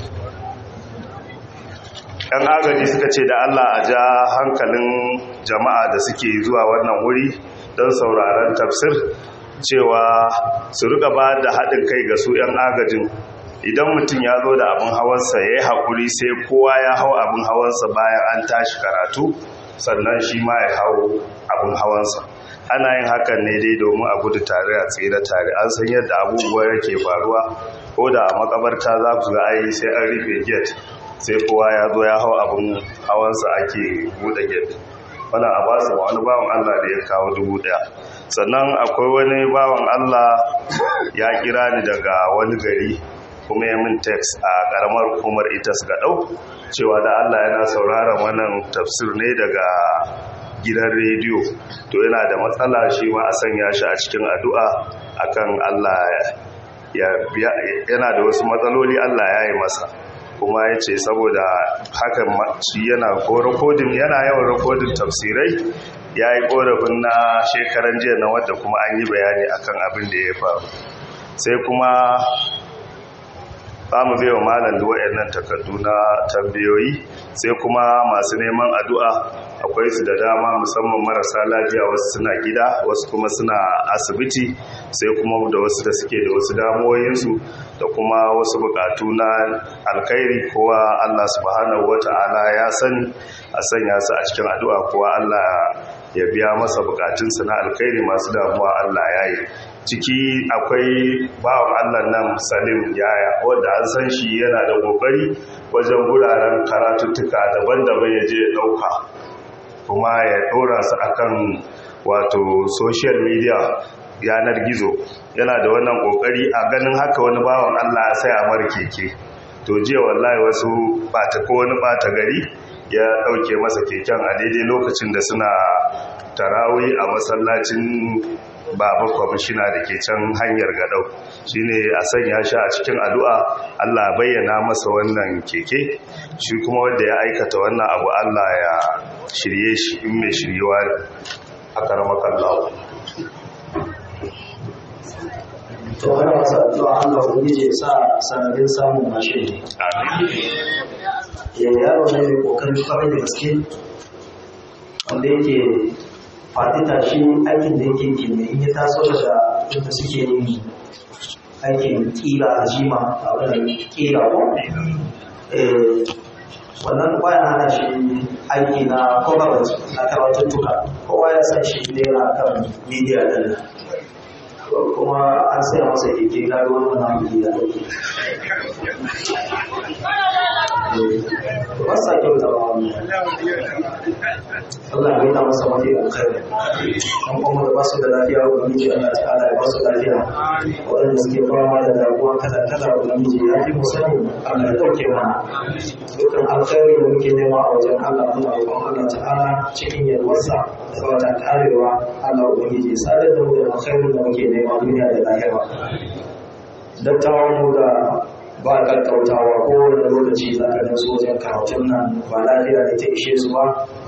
yan agaji suka ce da allah a ja hankalin jama'a da suke zuwa wannan wuri don sauraron tafsir cewa su rika ba da haɗin kai ga su 'yan agajin idan mutum ya zo da abin hawansa ya yi haƙuri sai kowa ya hau abin hawansa bayan an tashi karatu sannan shi ma ya hau abin hawansa ana yin hakan ne dai domin a gudu tare a tsira tare an san yadda abubuwa yake faruwa ko da a makabarta za ku ga ayi sai an rufe gate sai kowa ya zo ya hau abin hawansa ake buɗe gate wani a ba su wani bawan Allah da ya kawo dubu ɗaya sannan akwai wani bawan Allah ya kira ni daga wani gari kuma ya min text a ƙaramar hukumar ita su ɗau cewa da Allah yana sauraron wannan tafsir ne daga gidan rediyo to yana da matsala shi ma a sanya shi a cikin addu'a akan Allah yana da wasu matsaloli Allah ya yi masa kuma ya ce saboda hakan shi yana ko rikodin yana yawan rikodin tafsirai ya yi korafin na shekaran jiya na wadda kuma an yi bayani akan abin da ya faru sai kuma za mu zai wa malam da waɗannan takardu na tambayoyi sai kuma masu neman addu'a akwai su da dama musamman marasa lafiya wasu suna gida wasu kuma suna asibiti sai kuma da wasu da suke da wasu damuwoyinsu da kuma wasu bukatu na alkhairi kowa Allah subhanahu wata'ala ya sani a sanya su a cikin addu'a kowa Allah ya biya masa bukatunsa na alkhairi masu damuwa Allah ya yi ciki akwai bawan Allah nan Salim Yaya wanda an san shi yana da kokari wajen guraren karatuttuka daban-daban ya je ya dauka kuma ya dora su akan wato social media yanar gizo yana da wannan kokari a ganin haka wani bawan Allah ya sai a mar keke to jiya wallahi wasu bata ko wani bata gari ya dauke masa keken a daidai lokacin da suna tarawi a masallacin baba kwamishina da ke can hanyar gadau shine a sanya shi a cikin addu'a Allah bayyana masa wannan keke shi kuma wanda ya aikata wannan abu Allah ya shirye shi in mai shiryewa ne a karamakan lawo to ana masa addu'a Allah ubangiji ya sa sanadin samun mashin ya yaro ne mai kokarin kwarai da gaske wanda yake faɗi tashi aikin da yake ke ne in ya taso daga inda suke yin aikin kira a jima a wannan kira ko wannan baya hana shi aiki na corporate na karatuttuka kowa ya san shi ne na kan media din kuma an saya masa keke na ruwan wannan biki da ake ba sa kyau zama wani Allah ya ta masa mafi alkhairi an kuma da basu da lafiya ubangiji Allah ta'ala ya basu lafiya waɗanda suke fama da damuwa kala kala ubangiji ya fi mu sani Allah ya ɗauke mana dukkan alkhairi da muke nema a wajen Allah muna roƙon Allah ta'ala cikin yalwarsa da wata karewa Allah ubangiji sadar da mu da alkhairin da muke nema duniya da lahira dattawan mu da ba kakkautawa kowane lokaci za ka gan su wajen karatun nan ba lafiya da ta ishe su ba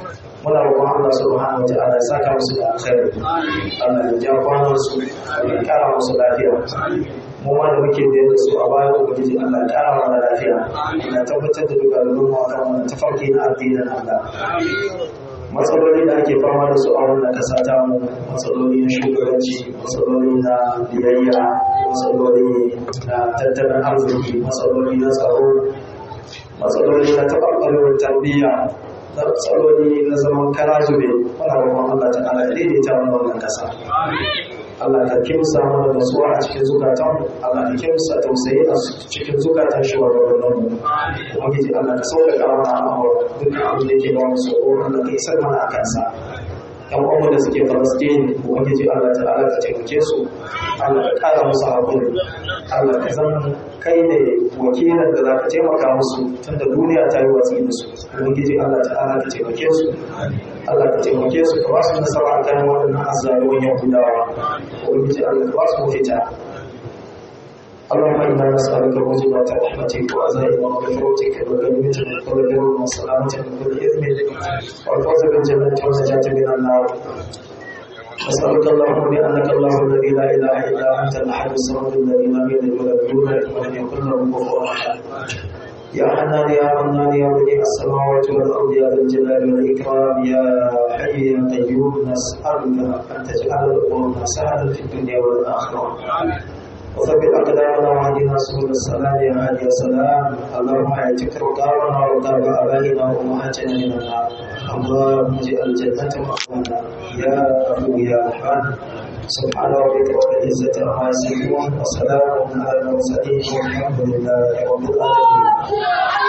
muna roƙon Allah subhanahu wa ta'ala ya saka musu da alkhairi Allah ya ja kwanan su ya kara musu lafiya mu ma da muke da su a bayan ubangiji Allah ya kara mana lafiya ya tabbatar da duka mu akan wannan tafarki na addinin Allah matsaloli da ake fama da su a wannan kasa ta mu matsaloli na shugabanci matsaloli na biyayya matsaloli na tattalin arziki matsaloli na tsaro matsaloli na taɓarɓarewar tarbiyya matsaloli na zaman kara zube wani roƙon Allah ta ala daidaita mana wannan kasa Allah ka kimsa mana nasuwa a cikin zukatan Allah ka kimsa tausayi a cikin zukatan shugabannin mu ubangiji Allah ka sauƙaƙa mana al'amura duk abin da yake ba mu tsoro Allah ka isar mana a kansa yan uwanmu da suke Falastin ubangiji Allah ta ala ka taimake su Allah ka ƙara musu haƙuri Allah ka zama kai ne wakilin da za ka taimaka musu tunda duniya ta yi watsi da su ubangiji Allah ta ala ka taimake su Allah ka taimake su ka ba su nasara a kan waɗannan azzalumin yahudawa ubangiji Allah ka ba su mafita اللهم انا نسالك موجبات رحمتك وعزائم مغفرتك وغنيمتك وكل بر وسلامتك من كل اثم والفوز بالجنه والنجاه من النار نسألك اللهم بأنك الله الذي لا إله إلا أنت الأحد الصمد الذي لم يلد ولم يولد ولم يكن له كفوا أحد يا حنان يا منان يا بديع السماوات والأرض يا ذا الجلال والإكرام يا حي يا قيوم نسألك أن تجعل الأمور سهلا في الدنيا والآخرة وثبت أقدامنا وهدنا سبل السلام يا هادي السلام اللهم اعتق رقابنا ورقاب آبائنا وأمهاتنا من النار اللهم اجعل الجنة مأوانا يا أبو يا رحمن سبحان ربك رب العزة عما يصفون وسلام على المرسلين والحمد لله رب العالمين